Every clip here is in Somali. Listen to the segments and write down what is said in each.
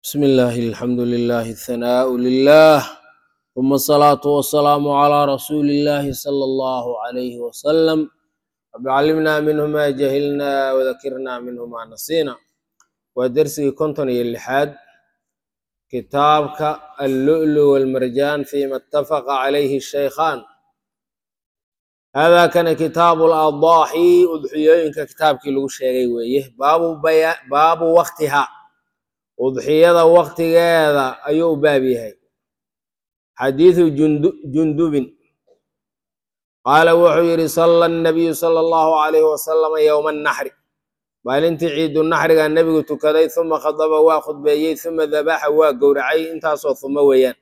بسم الله الحمد لله الثناء لله ثم الصلاة والسلام على رسول الله صلى الله عليه وسلم رب علمنا منه ما جهلنا وذكرنا منه ما نسينا ودرسي كنتن اللحاد كتابك اللؤلؤ والمرجان فيما اتفق عليه الشيخان هذا كان كتاب الأضاحي أضحيوينك كتابك لو شيغي ويه باب بيا باب وقتها udxiyada waktigeeda ayuu u baab yahay xadiidu jundubin qaala wuxuu yidhi sala nabiyu sala allahu calayhi wasalama yowma annaxri maalintii ciidu naxriga nebigu tukaday uma khadaba waa khudbeeyey uma dabaxa waa gowracay intaasoo humo weeyaan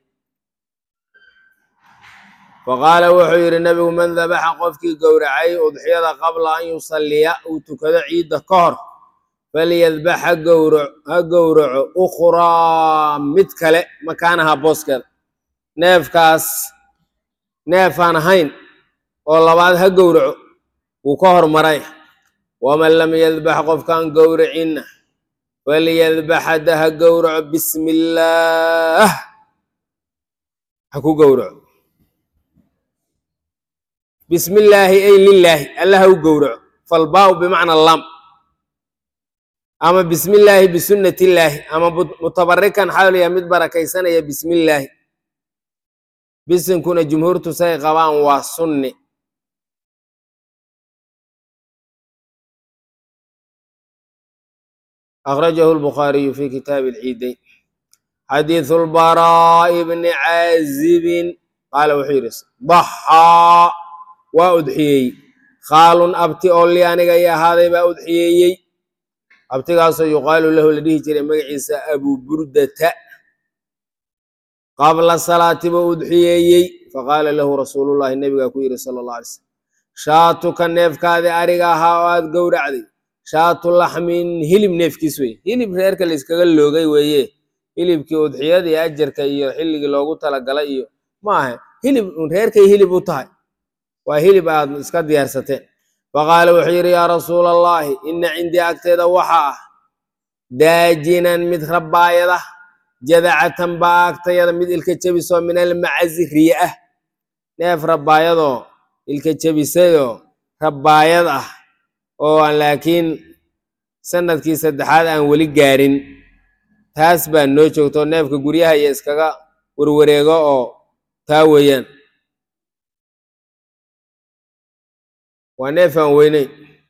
faqaala wuxuu yidhi nebigu man dabaxa qofkii gowracay udxiyada qabla an yusalliya uu tukado ciidda ka hor falyadbax ha gowraco ukhraa mid kale makaanaha booskeeda neefkaas neefaan ahayn oo labaad ha gowraco wuu ka hormaray waman lam yadbax qofkaan gowracinna falyadbax hadda ha gowraco bismi illaah ha ku gowraco bismi illaahi ay lilaahi alla ha u gowraco falbaau bimacna lam ama bismi illaahi bisunnati illaahi ama mutabarikan xawliya mid barakaysanaya bismi illaahi bisinkuna jumhuurtu say qabaan waa sunni akhrajahu lbukhaariyu fi kitaabi alciidayn xadiidu lbaraa'i bni caazibin qaala wuxuu yidhi daxaa waa udxiyeeyey khaalun abti oo li aniga i ahaaday baa udxiyeeyey abtigaasoo yuqaalu lahu la dhihi jiray magaciisa abu burdata qabla salaati buu udxiyeeyey faqaala lahu rasuulullahi nebigaa ku yidhi sala allah alay slam shaatuka neefkaadi ariga ahaa oo aad gowracday shaatu laxmin hilib neefkiis weye hilib reerka layskaga loogay weeye hilibkii udxiyadii ajarka iyo xilligii loogu talagalay iyo ma aha hilib reerkay hilib u tahay waa hilib aad iska diyaarsateen faqaala wuxuu yidhi yaa rasuula allahi ina cindii agteeda waxa ah daajinan mid rabbaayada jadacatan baa agtayada mid ilka jebisoo min almacazi riye ah neef rabbaayadoo ilka jebisayoo rabbaayad ah oo aan laakiin sanadkii saddexaad aan weli gaarin taas baa noo joogto neefka guryaha iyo iskaga werwareego oo taa weeyaan waa neef aan weyneyn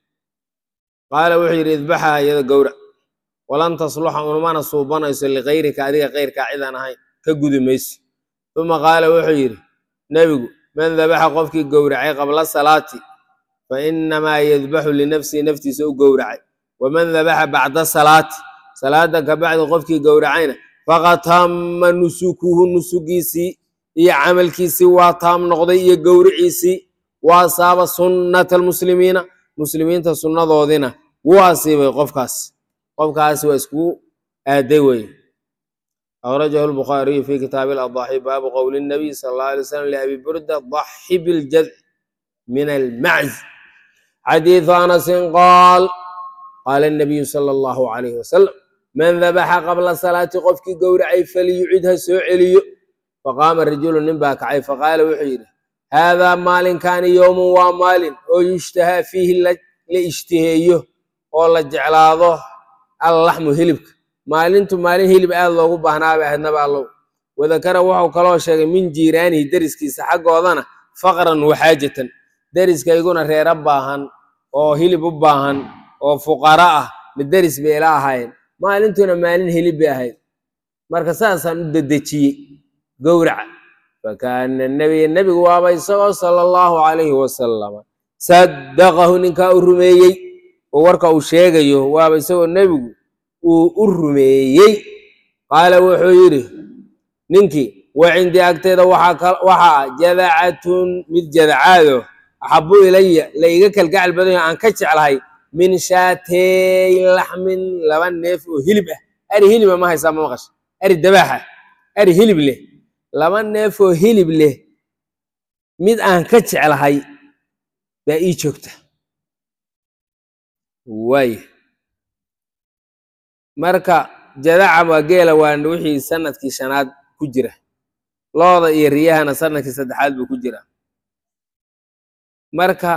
qaala wuxuu yidhi idbaxa iyada gowrac walan tasluxa unmana suubanayso likayrika adiga kayrkaa cidaan ahayn ka gudi mayso uma qaala wuxuu yidhi nebigu man dabaxa qofkii gowracay qabla salaati fa inamaa yadbaxu linafsihi naftiisa u gowracay waman dabaxa bacda salaati salaada kabacdi qofkii gowracayna faqad tamma nusukuhu nusugiisii iyo camalkiisii waa taam noqday iyo gowriciisii wa asaaba sunnata almuslimiina muslimiinta sunnadoodina wuu asiibay qofkaas qofkaas waa iskugu aaday weye akhrajahu lbukhaariyu fi kitaabi aladaaxi baabu qowli nabiy sala allahu alay slam liabi burda daxi biljadci min almacz xadiidu anasin qaal qaala nabiyu sala allahu calayhi wasalam man dabaxa qabla salaati qofkii gowracay faliyucid ha soo celiyo faqaama rajulu nin baa kacay faqaala wuxuu yidhi haadaa maalinkaani yowmun waa maalin oo yushtahaa fiihi la ishtiheeyo oo la jeclaado allaxmu hilibka maalintu maalin hilib aad loogu baahnaabay ahaydnaba allow wadakara wuxuu kaloo sheegay min jiiraanihi deriskiisa xaggoodana faqran waxaajatan deriskayguna reero baahan oo hilib u baahan oo fuqara ah ma deris bay ila ahaayeen maalintuna maalin hilib bay ahayd marka saasaan u dedejiyey gowraca fakaana nabiya nebigu waaba isagoo sala allahu calayhi wasalama saddaqahu ninkaa u rumeeyey oo warka uu sheegayo waaba isagoo nebigu uu u rumeeyey qaala wuxuu yidhi ninkii wa cindii agteeda waxaa ah jadacatun mid jadacaado axabu ilaya la iga kalgacal badanyo aan ka jeclahay min shaatey laxmin laba neef oo hilib ah ari hiliba ma haysaa ma maqasha ari dabaaxa ari hilib leh laba neef oo hilib leh mid aan ka jeclahay baa ii joogta waaya marka jadaca waa geela waa wixii sanadkii shanaad ku jira looda iyo riyahana sanadkii saddexaad buu ku jira marka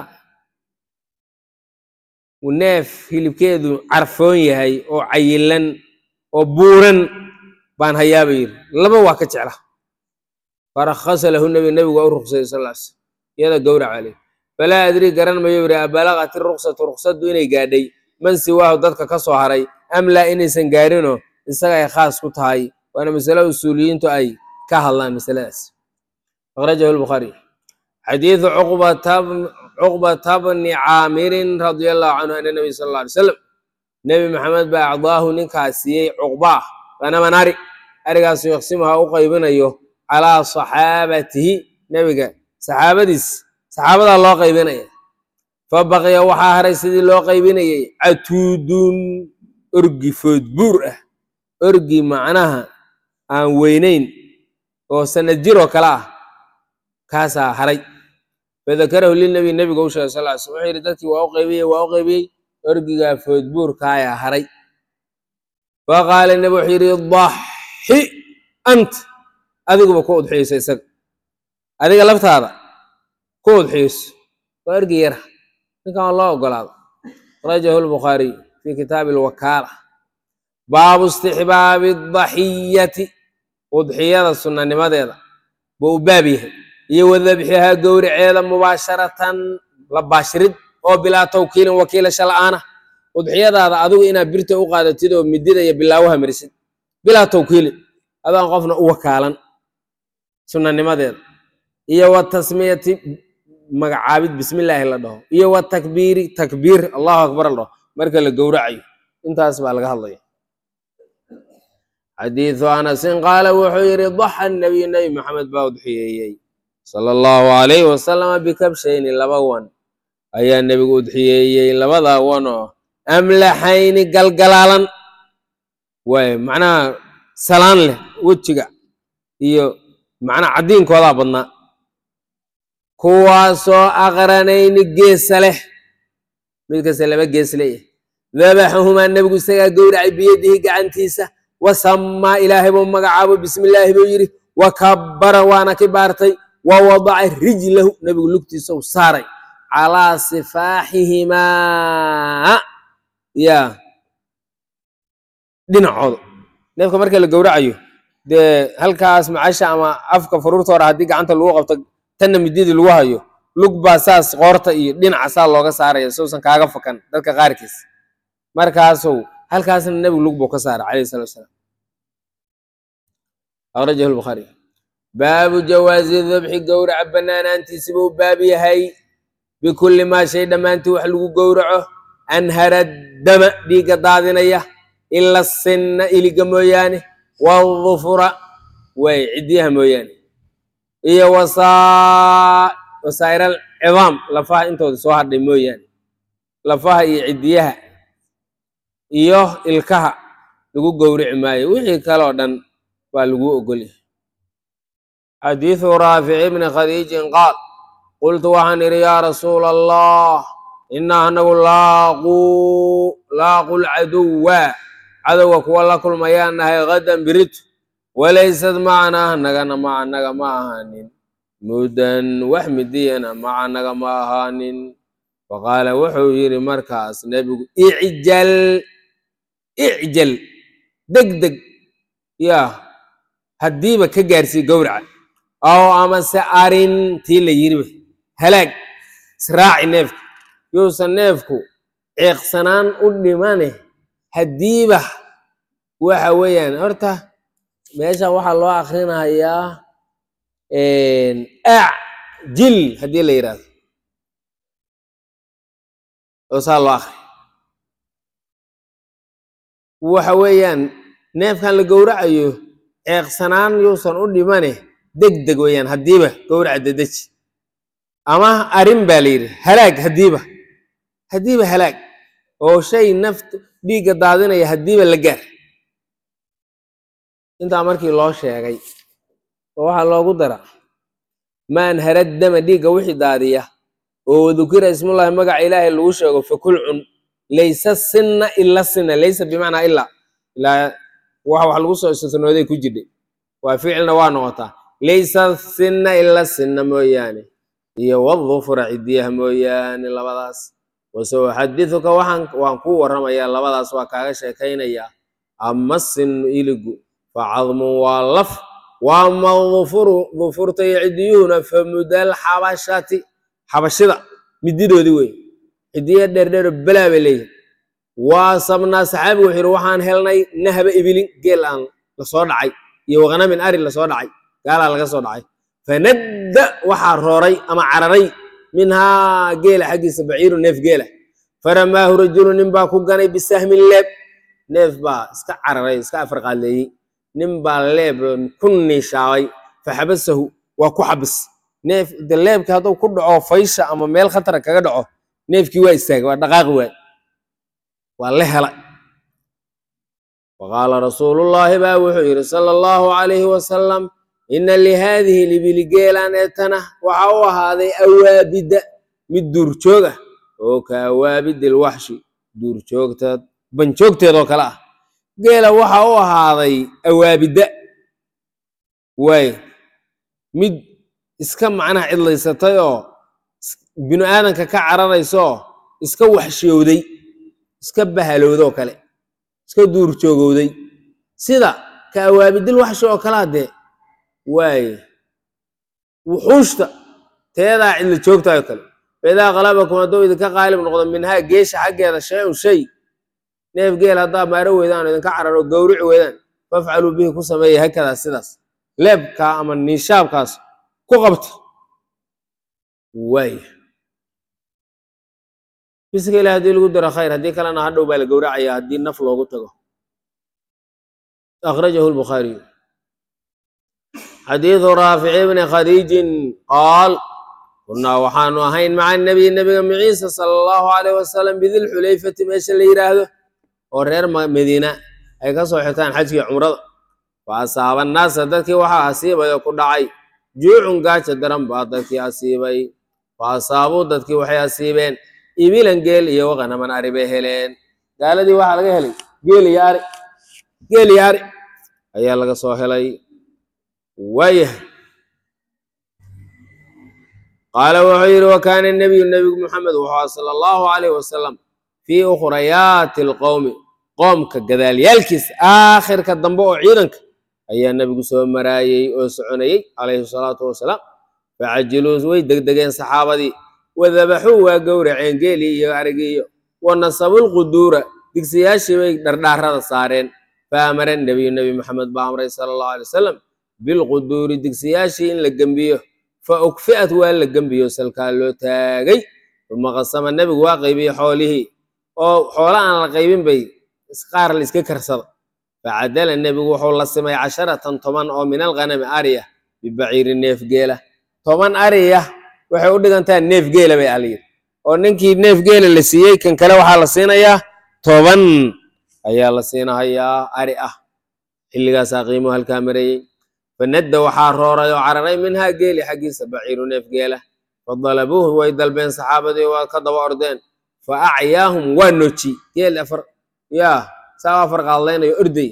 neef hilibkeedu carfoon yahay oo cayilan oo buuran baan hayaaba yidhi laba waa ka jecla farakhasa lahu nebi nebigu waa u ruqsayay sal slam iyada gowrac aley falaa adrii garan mayo yidhi abalaqat iruksatu ruksadu inay gaadhay man siwaahu dadka ka soo haray am laa inaysan gaarinoo isaga ay khaas ku tahay waana masale usuuliyiintu ay ka hadlaan masaladaas akhrajahu lbukhaari xadiidu cuqbata bni caamirin radia allahu canhu ana nabiy sal alla alay slam nebi maxamed baa acdaahu ninkaas siiyey cuqbaa ganaman ari arigaasu yaqsimuha u qaybinayo calaa saxaabatihi nebiga saxaabadiis saxaabadaa loo qaybinaya fa baqiya waxaa haray sidii loo qaybinayay catuudun orgi foodbuur ah orgi macnaha aan weynayn oo sanad jiroo kale ah kaasaa haray fadakarahu lilnebi nebiga u sheegay sal sl wuxuu yidhi dadkii waa u qaybiyey waa u qaybiyey orgigaa foodbuurkaayaa haray fa qaala nebi wuxuu yidhi daxi ant adiguba ku udxiyeyso isaga adiga laftaada ku udxiyeyso waa orgi yara ninkan waa loo ogolaado akhrajahu lbukhaariy fi kitaabi alwakaala baabu istixbaabi daxiyati udxiyada sunnanimadeeda buu u baab yahay iyo wadabxihaa gowraceeda mubaasharatan la baashirid oo bilaa tawkiilin wakiilasha la'aana udxiyadaada adigu inaad birta u qaadatid oo midida iyo bilaawaha marisid bilaa tawkiilin adaan qofna u wakaalan sunnanimadeeda iyo wa tasmiyati magacaabid bismillaahi la dhaho iyo wa takbiiri takbiir allahu akbar la dhaho marka la gowracayo intaas baa laga hadlaya xadiidu anasin qaala wuxuu yidhi daxa nabiyu nebi maxamed baa udxiyeeyey sala allahu alayhi wasalama bikabshayni laba wan ayaa nebigu udxiyeeyey labadaa wan oo amlaxayni galgalaalan waay macnaha salaan leh wejiga iyo macnaha caddiinkoodaa badnaa kuwaasoo aqranayni geesa leh mid kasta laba gees leeyahay dabaxahumaa nebigu isagaa gowracay biyadihi gacantiisa wasammaa ilaahay buu magacaabo bismillaahi buu yidhi wa kabbara waana ki baartay wa wadaca rijlahu nebigu lugtiisa u saaray calaa sifaaxihimaa ya dhinacooda neefka marka la gowracayo dee halkaas macasha ama afka faruurta hore haddii gacanta lagu qabto tanna mididii lagu hayo lug baa saas qoorta iyo dhinaca saa looga saaraya sousan kaaga fakan dadka qaarkiis markaasow halkaasna nebigu lug buu ka saaray calayhi salatu wasalaam akhrajahu lbukhaari baabu jawaazi dabxi gowraca bannaanaantiisi buu baab yahay bikulli maa shay dhammaantii wax lagu gowraco anhara dama dhiigga daadinaya ila sinna iliga mooyaane wadufura way ciddiyaha mooyaane iyo wasaa'ir alcidaam lafaha intooda soo hadhay mooyaane lafaha iyo ciddiyaha iyo ilkaha lagu gowrici maayo wixii kaloo dhan baa lagu ogolyahay xadiidu raafici bni khadiijin qaal qultu waxaan idhi yaa rasuula allah inaa anagu laaquu laaqu lcaduwa cadowga kuwa la kulmayaan nahay hadan biritu walaysad macanaa nagana ma anaga ma ahaanin mudan wax midiyana ma anaga ma ahaanin faqaala wuxuu yidhi markaas nebigu icjal icjal deg deg yaa haddiiba ka gaarsii gowraca aw amase arin tii la yiriba halaag israaci neefka yuusan neefku ceeqsanaan u dhimane haddiiba waxa weeyaan horta meeshan waxaa loo akrinayaa acjil haddii la yidhahdo oo saa loo akri waxa weeyaan neefkan la gowracayo ceeqsanaan yuusan u dhimane deg deg weeyaan haddiiba gowraca dedeji ama arin baa la yidhi halaag haddiiba haddiiba halaag oo shay naft dhiigga daadinaya haddiiba la gaar intaa markii loo sheegay oo waxaa loogu dara maan harad dama dhiigga wixii daadiya oo wadukira ismullahi magaca ilaahay lagu sheego fakul cun laysa sinna ila sinna laysa bimacnaa ilaa ilaa wax wax lagu soo istisnooday ku jirdhay waa ficilna waa noqotaa laysa sinna ila sinna mooyaane iyo wadufura cidiyaha mooyaane labadaas wase uxadiduka waxaan waan kuu warramayaa labadaas waa kaaga sheekaynayaa ama sinu iligu fa cadmun waa laf waama dufuru dufurta iyo cidiyuhuna fa mudal xabashati xabashida mididoodii wey cidiya dheerdheero belaa bay leeyihin waa sabnaa saxaabigu wuxuu yidhi waxaan helnay nahba ibilin geel aan lasoo dhacay iyo waqnamin ari lasoo dhacay gaalaa laga soo dhacay fanadda waxaa rooray ama cararay minhaa geela xaggiisa baciiru neef geela faramaahu rajulu nin baa ku ganay bisahmin leeb neef baa iska cararay iska afarqaadleeyey nin baa leeb ku niishaabay faxabasahu waa ku xabis neef de leebka hadduu ku dhaco faysha ama meel khatara kaga dhaco neefkii waa istaagay waa dhaqaaqi waay waa la hela waqaala rasuulullaahi baa wuxuu yidhi sala allahu calayhi wasalam ina lihaadihi libili geelaan eetana waxa u ahaaday awaabida mid duurjoog ah oo ka awaabidi lwaxshi duurjoogta banjoogteedoo kale ah geela waxa u ahaaday awaabida waay mid iska macnaha cidlaysatay oo binu aadanka ka cararaysaoo iska waxshiyowday iska bahalowdoo kale iska duurjoogowday sida ka awaabidil waxshi oo kalea dee waaye wuxuushta teedaa cidla joogtaayoo kale faidaa qalabakum hadduu idinka qaalib noqdo minhaa geesha xaggeeda shay-un shay neef geel haddaa maaro weydaan oo idinka cararo gowrici weydaan fafcaluu bihi ku sameeya hakadaa sidaas leebkaa ama niishaabkaas ku qabta waaya biska ilahi haddii lagu daro khayr haddii kalena hadhow baa la gowracaya haddii naf loogu tago akhrajahu lbukhaariyu xadiidu raafici bni khadiijin qaal kunaa waxaanu ahayn maca nabiy nebiga maciisa sala allahu alayh wasalam bidilxulayfati meesha la yidhaahdo oo reer madiina ay ka soo xirtaan xajkii cumrada fa asaaba annaasa dadkii waxaa asiibay oo ku dhacay juucun gaaja daran baa dadkii asiibay fa asaabuu dadkii waxay asiibeen ibilan geel iyo waqanaman ari bay heleen gaaladii waxaa laga helay geel iyo ari geel iyo ari ayaa laga soo helay waayahay qaala wuxuu yidhi wa kaana nebiyu nebigu muxamed wuxuu aha sala allahu calayh wasalam fii ukhrayaati alqowmi qoomka gadaalyaalkiisa aakhirka dambe oo ciidanka ayaa nebigu soo maraayey oo soconayey calayhi salaatu wasalaam facajiluu way degdegeen saxaabadii wadabaxuu waa gowraceen geelii iyo arigii iyo wa nasabulquduura digsiyaashii bay dhardhaarada saareen fa amara nebiyu nebi maxamed baa amray sala allahu alay wasalam bilquduuri digsiyaashii in la gembiyo fa ukfi'at waa la gembiyo salkaa loo taagay uma qasama nebigu waa qaybiyey xoolihii oo xoola aan la qaybin bay qaar la iska karsada facadala nebigu wuxuu la simay casharatan toban oo min alghanami ariya bibaciiri neef geela toban ariya waxay u dhigantaa neef geela bay alayidhi oo ninkii neef geela la siiyey kan kale waxaa la siinayaa toban ayaa la siinahayaa ari ah xilligaasaa qiimuhu halkaa marayey fanadda waxaa rooray oo cararay minhaa geeli xaggiisa baciiru neef geela fadalabuuhu way dalbeen saxaabadii waa ka daba ordeen fa acyaahum waa noji geel afar yaa saa afar qaadlaynayo orday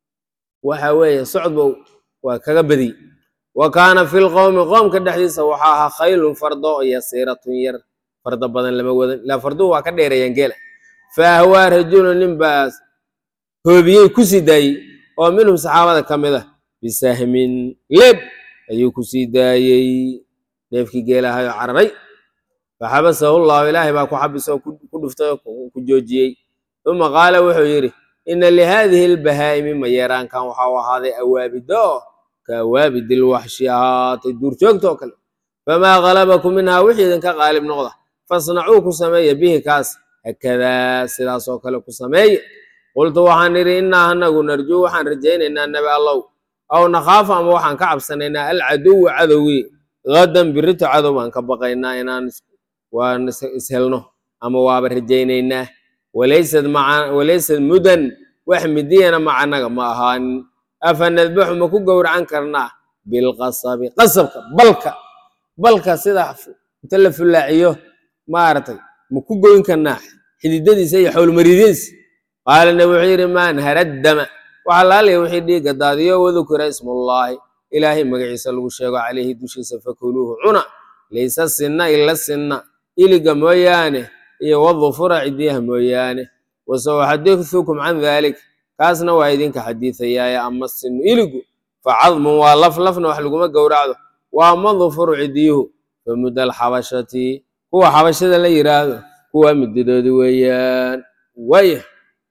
waxa weeye socdba waa kaga badiyey wa kaana fi lqowmi qoomka dhexdiisa waxaa ahaa khaylun fardo yasiiratun yar fardo badan lama wadan ilaa farduhu waa ka dheereeyaan geela fa ahwaa rajulun nin baas hoobiyey ku sii daayey oo minhum saxaabada ka mid ah bisahmin leeb ayuu ku sii daayey neefkii geelahayo cararay faxabasahu llahu ilaahay baa ku xabisay oo ku dhuftay oo ku joojiyey uma qaala wuxuu yidhi ina lihaadihi lbahaa'imi mayeeraankan waxaa u ahaaday awaabido ka awaabidil waxshi ahaatay duurjoogta oo kale famaa galabakum minhaa wixii idinka qaalib noqda fasnacuu ku sameeya bihi kaas hakadaa sidaas oo kale ku sameeye qultu waxaan idhi innaa anagu narjuu waxaan rajaynaynaa nabi allow aw nakhaafu ama waxaan ka cabsanaynaa alcaduwa cadowgii gadan birito cadow baan ka baqaynaa inaan waan ishelno ama waaba rajaynaynaa walaysad maca walaysad mudan wax midiyana macanaga ma ahaanin afa nadbaxu ma ku gowracan karnaa bilqasabi qasabka balka balka sida inta la fulaaciyo maaragtay ma ku goyn karnaa xididadiisa iyo xowlmariidyadiisa qaala nabi wuxuu yidhi maan haraddama waxaa laalaya wixii dhiigga daadiyo wadukira ismullaahi ilaahay magaciisa lagu sheego calayhi dushiisa fakuluuhu cuna laysa sinna ila sinna iliga mooyaane iyo wadufura cidiyaha mooyaane wasauxadiثukum can dalik kaasna waa idinka xadiiثayaaye ama sinu iligu facadmun waa laf lafna wax laguma gowracdo waa ama dufuru cidiyuhu famudda alxabashati kuwa xabashada la yiraahdo kuwa midadoodi weeyaan waya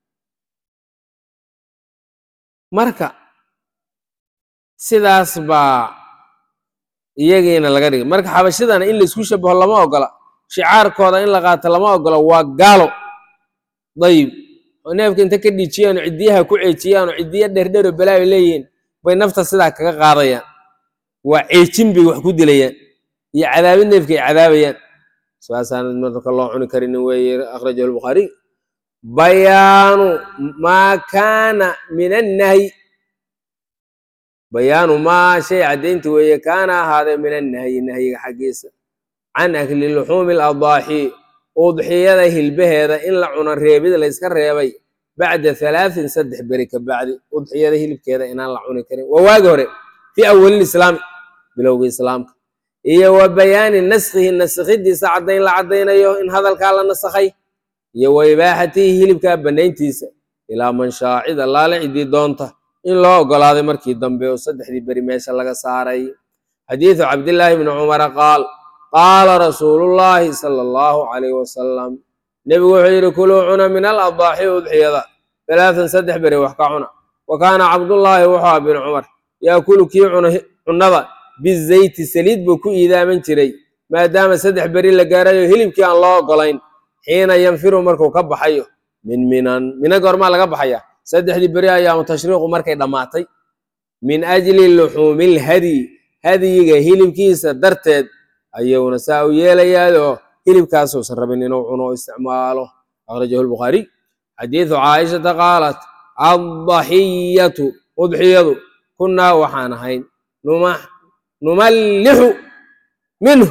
marka sidaas baa iyagiina laga dhigay marka xabashadana in laisku shabaho lama ogola shicaarkooda in la qaato lama ogola waa gaalo dayib oo neefka inta ka dhijiyaanoo ciddiyaha ku ceejiyaanoo ciddiya dherdhero balaayo leeyihiin bay nafta sidaa kaga qaadayaan waa ceejin bay wax ku dilayaan iyo cadaabid neefka ay cadaabayaan saasaana marka loo cuni karinin weeye akhrajahu albukhaariy bayaanu maa kaana min annahyi bayaanu maa shay caddaynti weeye kaana ahaaday min annahyi nahyiga xaggiisa can akli luxuumi aladaaxi udxiyada hilbaheeda in la cuno reebid layska reebay bacda halaatin saddex beri ka bacdi udxiyada hilibkeeda inaan la cuni karin waa waagi hore fii awalil islaami bilowga islaamka iyo wa bayaani naskhihi naskhidiisa caddayn la caddaynayo in hadalkaa la nasakhay iyo wa ibaaxatihi hilibkaa bannayntiisa ilaa man shaacida laala cidii doonta in loo ogolaaday markii dambe oo saddexdii beri meesha laga saaray xadiidu cabdillaahi bni cumara qaal qaala rasuulullaahi sala allahu calayh wasalam nebigu wuxuu yidhi kuluu cuna min aladaaxi udxiyada halaatan saddex beri wax ka cuna wa kaana cabdullaahi wuxuu ah bin cumar yaakulu kii cuna cunnada bizayti saliid buu ku iidaaman jiray maadaama saddex beri la gaarayo hilibkii aan loo ogolayn xiina yanfiru markuu ka baxayo min minan mina goormaa laga baxaya saddexdii beri ayaamu tashriiqu markay dhammaatay min ajli luxuumil hadyi hadyiga hilibkiisa darteed ayuuna saa u yeelayaadoo hilibkaasuusan rabin inuu cuno o isticmaalo akhrajahu lbukhaariy xadiidu caaishata qaalat addaxiyatu udxiyadu kunnaa waxaan ahayn numallixu minhu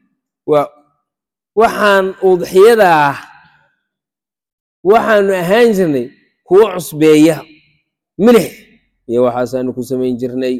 waxaan udxiyadaa waxaanu ahaan jirnay kuwo cusbeeya milix iyo waxaasaanu ku samayn jirnay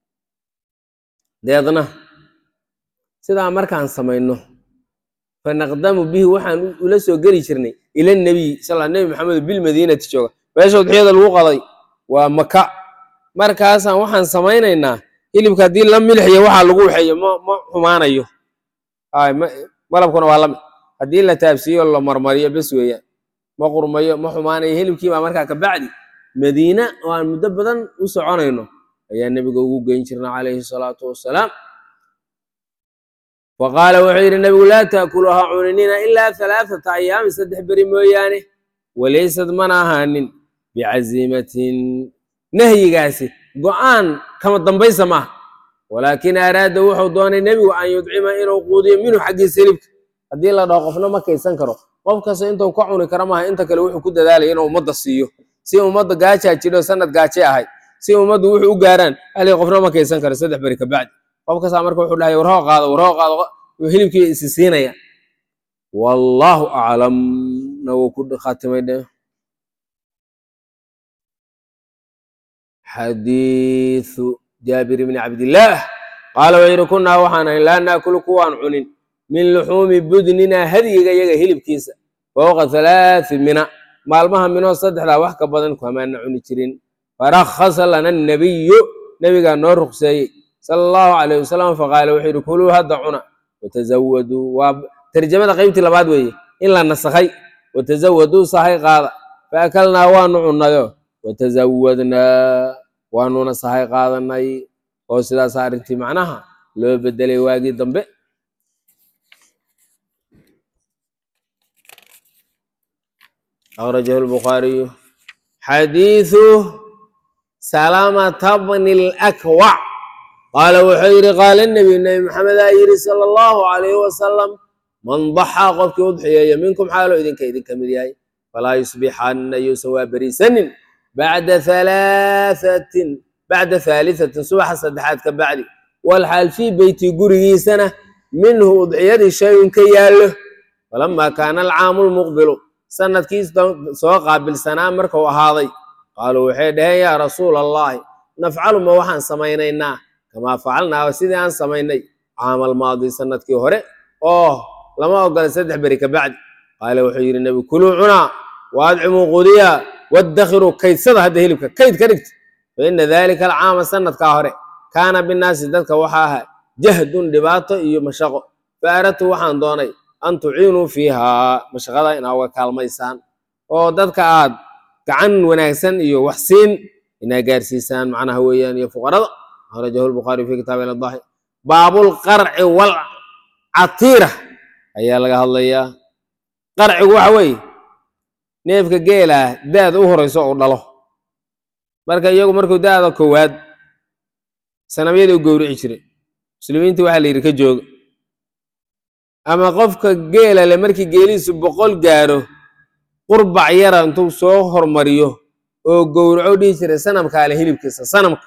deedna sidaa markaan samayno fanaqdamu bihi waxaan ula soo geli jirnay ila nebiy sal nebi maxamed bilmadiinati jooga meesha udxiyada lagu qaday waa maka markaasaan waxaan samaynaynaa hilibka haddii la milxiyo waxaa lagu waxeeyo ma ma xumaanayo malabkuna waa lamid haddii la taabsiiyo la marmariyo bes weeyaan ma qurmayo ma xumaanayo hilibkii baa markaa kabacdi madiina oo aan muddo badan u soconayno ayaa nebiga ugu geyn jirna calayhi salaatu wassalaam wa qaala wuxuu yidhi nebigu laa taakulu ha cuninina ilaa halaathata ayaamin saddex beri mooyaane walaysad mana ahaanin bicaziimatin nahyigaasi go'aan kama dambaysa maaha walaakin araada wuxuu doonay nebigu an yudcima inuu quudiyo minhu xaggiisa hilibka haddii la dhaho qofna ma kaysan karo qof kasta intuu ka cuni kara maaha inta kale wuxuu ku dadaalaya inuu ummadda siiyo si ummadda gaajaa jidho sanad gaaje ahay si ummaddu wuxuu u gaaraan halii qofna ma kaysan karo saddex beri kabacdi qof kastaa marka wuxuu dhahay warhoo qaado warhoo qaado hilibkii isi siinaya wallaahu aclam na wuu ku khatimay dhe xadiiثu jaabir bni cabdillaah qaala wuxuu yidhi kunnaa waxaan ahayn laa naakulu kuwaan cunin min luxuumi budnina hadyiga yaga hilibkiisa fowqa halaathi mina maalmaha minoo saddexdaa wax ka badan kuhamaana cuni jirin farakhasa lana nabiyu nebigaa noo ruqseeyey sala allahu calayh wasalam faqaala wuxuu yidhi kuluu hadda cuna watazawaduu waa tarjamada qeybtii labaad weeye in la nasakhay watazawaduu sahay qaada faakalnaa waanu cunnayo watazawadnaa waanuna sahay qaadanay oo sidaas arrintii macnaha loo bedelay waagii dambe akhrajahu lbukhaariyu xadiiثu salamata bni lakwac qaala wuxuu yidhi qaala nebiyu nebi maxamedaa yidhi sala allahu calayhi wasalam man daxaa qofkii udxiyeeya minkum xaaloo idinka idinka mid yahay falaa yusbixanna yuusan waa beriisanin bacda halaahatin bacda haalihatin subaxa saddexaad ka bacdi walxaal fii beyti gurigiisana minhu udxiyadii shay-un ka yaallo falamaa kaana alcaamu lmuqbilu sanadkii soo qaabilsanaa markuu ahaaday qaaluu waxay dhaheen yaa rasuula allahi nafcalu ma waxaan samaynaynaa kamaa facalnaa sidii aan samaynay caamal maadi sanadkii hore oo lama ogola saddex beri ka bacdi qaala wuxuu yidhi nebi kuluu cunaa waadcimuu qudiya wadakhiruu kaydsada hadda hilibka kayd ka dhigta faina dalika alcaama sanadkaa hore kaana binnaasi dadka waxaa ahaa jahdun dhibaato iyo mashaqo fa aradtu waxaan doonay an tuciinuu fiihaa mashaqada inaa uga kaalmaysaan oo dadka aad gacan wanaagsan iyo wax siin inaa gaarsiisaan macnaha weeyaan iyo fuqarada akhrajahu lbukhaariyu fi kitaabi iladahi baabulqarci walcatiira ayaa laga hadlayaa qarcigu waxa weeye neefka geelah daada u horeyso uu dhalo marka iyagu markuu daada koowaad sanabyadii u gowrici jiray muslimiintii waxaa la yidhi ka jooga ama qofka geela le markii geelihiisu boqol gaaro qurbac yara intuu soo hormariyo oo gowraco dhihi jiray sanamkaa le hilibkiisa sanamka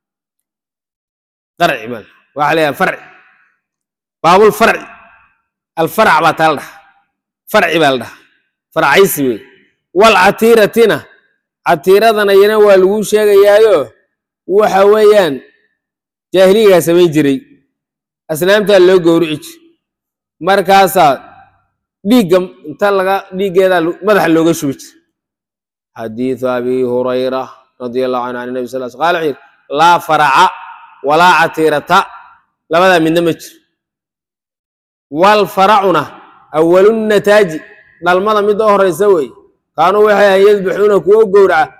qarci baa waxaa la yidhaha farci baabul farci alfarac baa taa la dhaha farci baa la dhaha farcaysi wey wal catiiratina catiiradana iyana waa lagu sheegayaayo waxa weeyaan jaahiligaa samayn jiray asnaamtaa loo gowrici jir markaasaa dhiigga inta laga dhiiggeedaa madaxa looga shubi jir xadiidu abi hurayra radia allahu canhu can nabi sal l qala wuxuu yidhi laa faraca walaa catiirata labadaa midna ma jiro wal faracuna awalunataaji dhalmada midda u horeysa wey kaanuu waxay ahan yadbaxuuna kuwo gowraca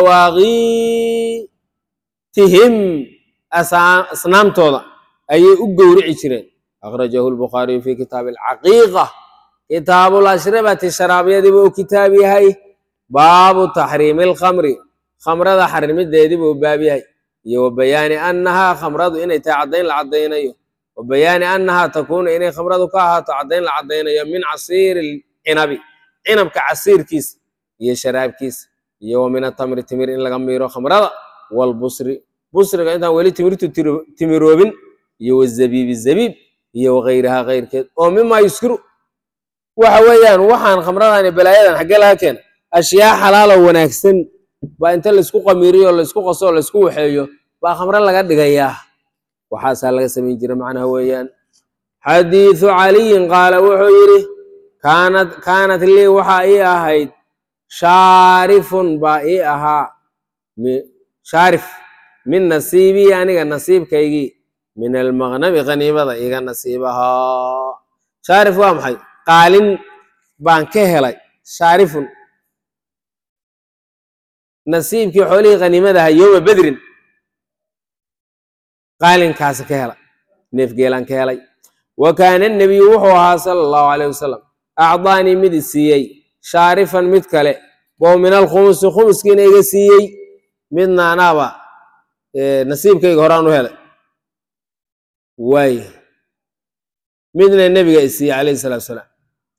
lidawaaqiitihim asnaamtooda ayay u gowrici jireen akhrajahu lbukhaariyu fi kitaabi alcaqiiqa kitaabu lashribati sharaabyadiiba u kitaab yahay baabu taxriimi alkhamri khamrada xarimideedii buu baab yahay iyo wa bayaani annahaa khamradu inay tahay caddayn la caddaynayo wa bayaani annahaa takuunu inay khamradu ka ahaato caddayn la caddaynayo min casiiri cinabi cinabka casiirkiisa iyo sharaabkiisa iyo wa min atamri timir in laga miiro khamrada walbusri busriga intaan weli timirtu timiroobin iyo wazabiibi zabiib iyo wakayrihaa kayrkeed oo mimaa yuskiru waxa weeyaan waxaan khamradan iyo balaayadan xaggee laga keena ashyaa xalaalo wanaagsan baa inta laysku qamiiriyo laysku qaso laysku waxeeyo baa khamro laga dhigayaa waxaasaa laga samayn jira macnaha weeyaan xadiidu caliyin qaala wuxuu yidhi kaanat kaanat lii waxaa ii ahayd shaarifun baa ii ahaa shaarif min nasiibii aniga nasiibkaygii min almaqnami qaniimada iga nasiibahaa shaarif waa maxay qaalin baan ka helay shaarifun nasiibkii xoolihii qaniimadaha yowma bedrin qaalinkaasi ka helay neefgeelaan ka helay wa kaana nebiyu wuxuu ahaa sala allahu alayh wasalam acdaanii mid i siiyey shaarifan mid kale oo min alkhumusi khumuskiina iga siiyey midna anaaba nasiibkayga horaan u helay waay midna nebiga i siiyey calayhi salatu wasalaam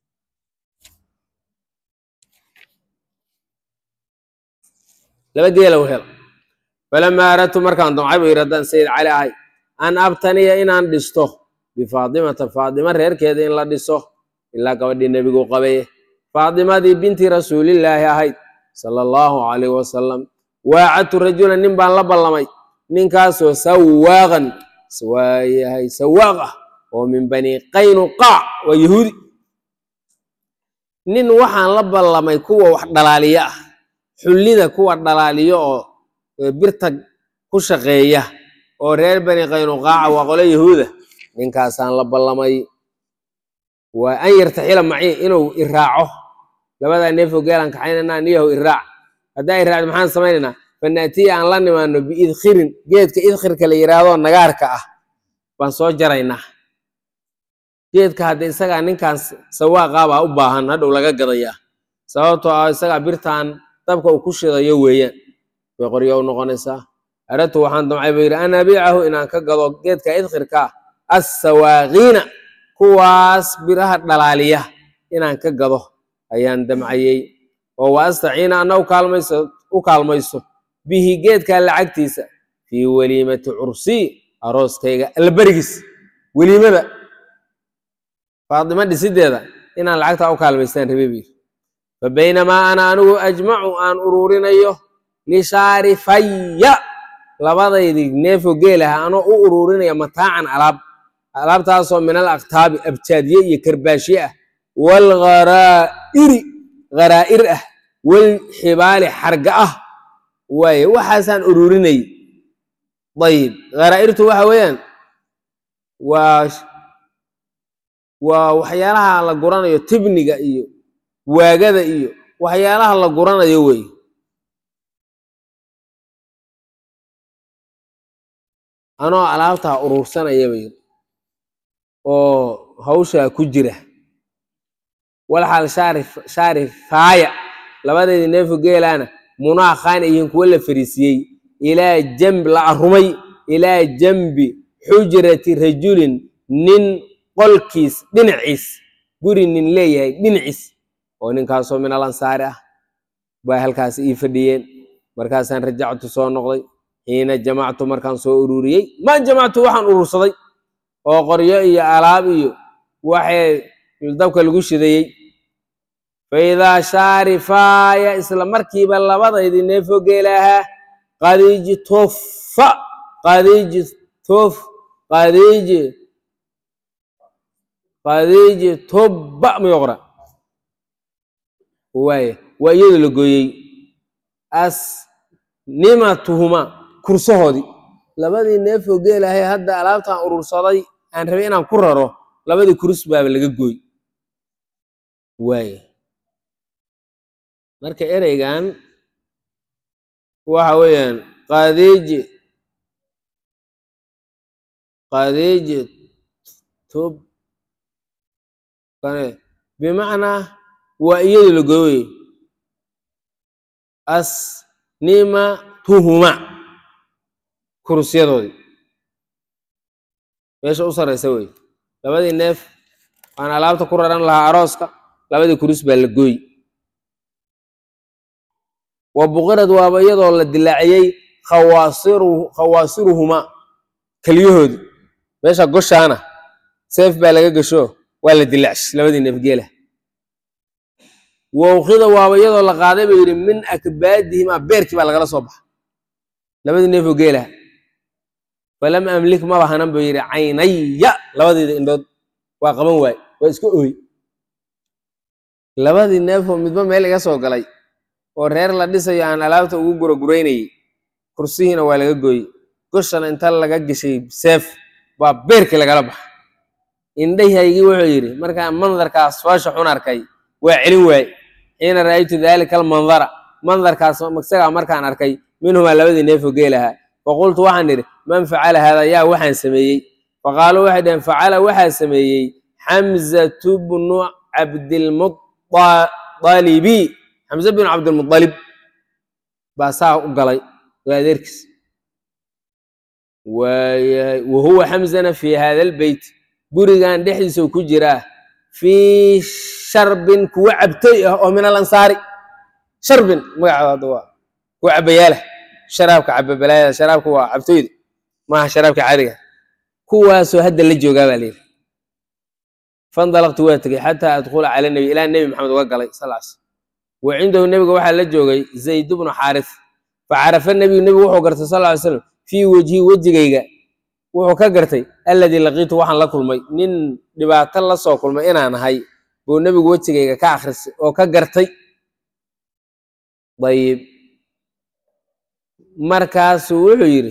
laba geela u hel falamaa aradtu markaan damcay buu yidhi haddaan sayid cali ahay an abtaniya inaan dhisto bifaadimata faadima reerkeeda in la dhiso ilaa gabadhii nebigu qabaye faadimadii binti rasuulillaahi ahayd sala allahu calayh wasalam waacadtu rajulan nin baan la ballamay ninkaasoo sawaaqan waa yahay sawaaq ah oo min bani qaynuqaac waa yahuudi nin waxaan la ballamay kuwa wax dhalaaliyo ah xullida kuwa dhalaaliyo oo birta ku shaqeeya oo reer bani qaynuqaaca waa qolo yahuuda ninkaasaan la ballamay waa an yartaxila maci inuu iraaco labadaa neefoo geelaan kaxaynanaa niyahow iraac haddaa iraacdo maxaan samaynaynaa fanaatiya aan la nimaano biidkhirin geedka idkhirka la yidhaahdo nagaarka ah baan soo jaraynaa geedka hadda isagaa ninkaan sawaaqaabaa u baahan hadhow laga gadayaa sababtoo ah isagaa birtaan dabka uu ku shidayo weeyaan bay qoryo u noqonaysaa aradtu waxaan damcay buu yidhi an abiicahu inaan ka gado geedka idkhirka assawaaqiina kuwaas biraha dhalaaliya inaan ka gado ayaan damcayey oo wa astaciina anna ukaalmayso u kaalmayso bihi geedkaa lacagtiisa fii weliimati cursii arooskayga allaberigiis weliimada faadimo dhisideeda inaan lacagtaa u kaalmaystaan rabe buu yidhi fa baynamaa ana anigu ajmacu aan uruurinayo lishaarifaya labadaydii neefo geel ah anoo u ururinaya mataacan alaab alaabtaasoo min al aktaabi abjaadye iyo karbaashye ah waalgharaa'iri gharaa'ir ah walxibaali xarga ah waaye waxaasaan ururinay dayib kharaa'irtu waxa weeyaan waa waa waxyaalaha la guranayo tibniga iyo waagada iyo waxyaalaha la guranayo wey anoo alaabtaa urursanaya bay oo hawshaa ku jira walxaal shaarif shaarifaaya labadeedii neefo geelaana munaakhaan yihiin kuwo la fariisiyey ilaa jambi la arumay ilaa jambi xujrati rajulin nin qolkiis dhinaciis guri nin leeyahay dhinaciis oo ninkaasoo min al ansaari ah bay halkaas ii fadhiyeen markaasaan rajactu soo noqday xiina jamactu markaan soo ururiyey ma jamactu waxaan urursaday oo qoryo iyo alaab iyo waxay dabka lagu shidayey faidaa shaarifaaya isla markiiba labadaydii neefo geelaahaa qadiji tofa qadiji tof qadiji qadiji tobba mayoqra waaya waa iyadoo la gooyey asnimatuhuma kursahoodii labadii neefoo geelahay hadda alaabtaan urursaday aan rabay inaan ku raro labadii kurus baaba laga gooy waaya marka ereygan waxa weeyaan qadeeji qadeeji tob kane bimacnaa waa iyadoo la gooyey asnimatuhuma kurusyadoodii meesha u sarraysa wey labadii neef aan alaabta ku raran lahaa arooska labadii kurus baa la gooy wa buqirad waaba iyadoo la dilaaciyey khawaasiru khawaasiruhuma keliyahoodii meesha goshaana seef baa laga gasho waa la dilaacshay labadii neef geela wawkida waaba iyadoo la qaaday buu yidhi min akbaadihima beerkii baa lagala soo baxa labadii neefoo geelaha falam amlik maba hanan buu yidhi caynaya labadiida indhood waa qaban waay waa iska ooy labadii neefoo midba meel iga soo galay oo reer la dhisayo aan alaabta ugu guraguraynayey kursihiina waa laga gooyey goshana inta laga geshay seef baa beerkii lagala baxa indhahaygii wuxuu yidhi markaan mandarkaas foosha xun arkay waa celin waaye xiina ra'aytu daalika almandara mandarkaas isagaa markaan arkay minhumaa labadii neefoo geelahaa faqultu waxaan idhi man facala haada yaa waxaan sameeyey faqaaluu waxay dhaheen facala waxaa sameeyey xamzatu bnu cabdilmualibi xamse binu cabdilmualib baa saa u galay waa adeerkiis waayahay wa huwa xamzana fii hada albeyt gurigan dhexdiisa ku jiraa fii sharbin kuwa cabtoy ah oo min alansaari sharbin magacaada hadda waa kuwa cabayaalah sharaabka cababalaayada sharaabka waa cabtoyda maaha sharaabka caadiga kuwaasoo hadda la joogaa baa layidhi fandalaqtu waa tegey xataa adkhula cala nebi ilaa nebi maxamed uga galay sal s wa cindahu nebiga waxaa la joogay zayd bnu xaaris facarafa nebiyu nebigu wuxuu gartay sal ly slam fii wejhi wejigayga wuxuu ka gartay alladii laqiitu waxaan la kulmay nin dhibaato la soo kulmay inaan ahay buu nebigu wejigayga ka akhrisay oo ka gartay ayib markaasuu wuxuu yidhi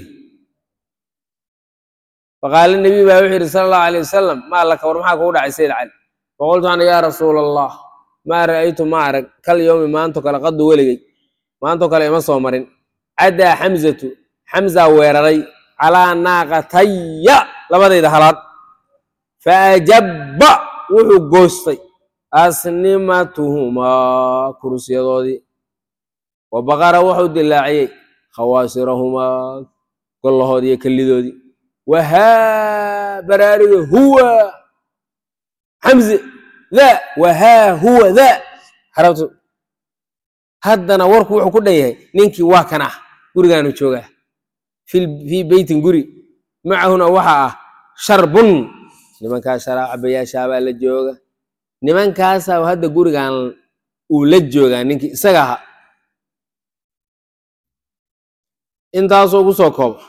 faqaala nebiy baa wuxuu yidhi sala allahu alayh wasalam maa laka war maxaa kugu dhacay sayid cali faqultu ana yaa rasuula allah maa ra'aytu ma arag kal yowmi maanto kale qadu weligay maanto kale ima soo marin caddaa xamzatu xamzaa weeraray calaa naaqataya labadayda halaad faajabba wuxuu goostay asnimatuhumaa kurusyadoodii wa baqara wuxuu dilaaciyey khawaasirahumaa gollahoodii iyo kellidoodii wahaa baraariga huwa xamze daa wahaa huwa daa xarabtu haddana warku wuxuu ku dhan yahay ninkii waa kan ah gurigaanu joogaa fii beytin guri macahuna waxaa ah sharbun nimankaas sharaa cabayaashaabaa la jooga nimankaasaa hadda gurigan uu la joogaa ninkii isaga ahaa intaasoo ku soo kooba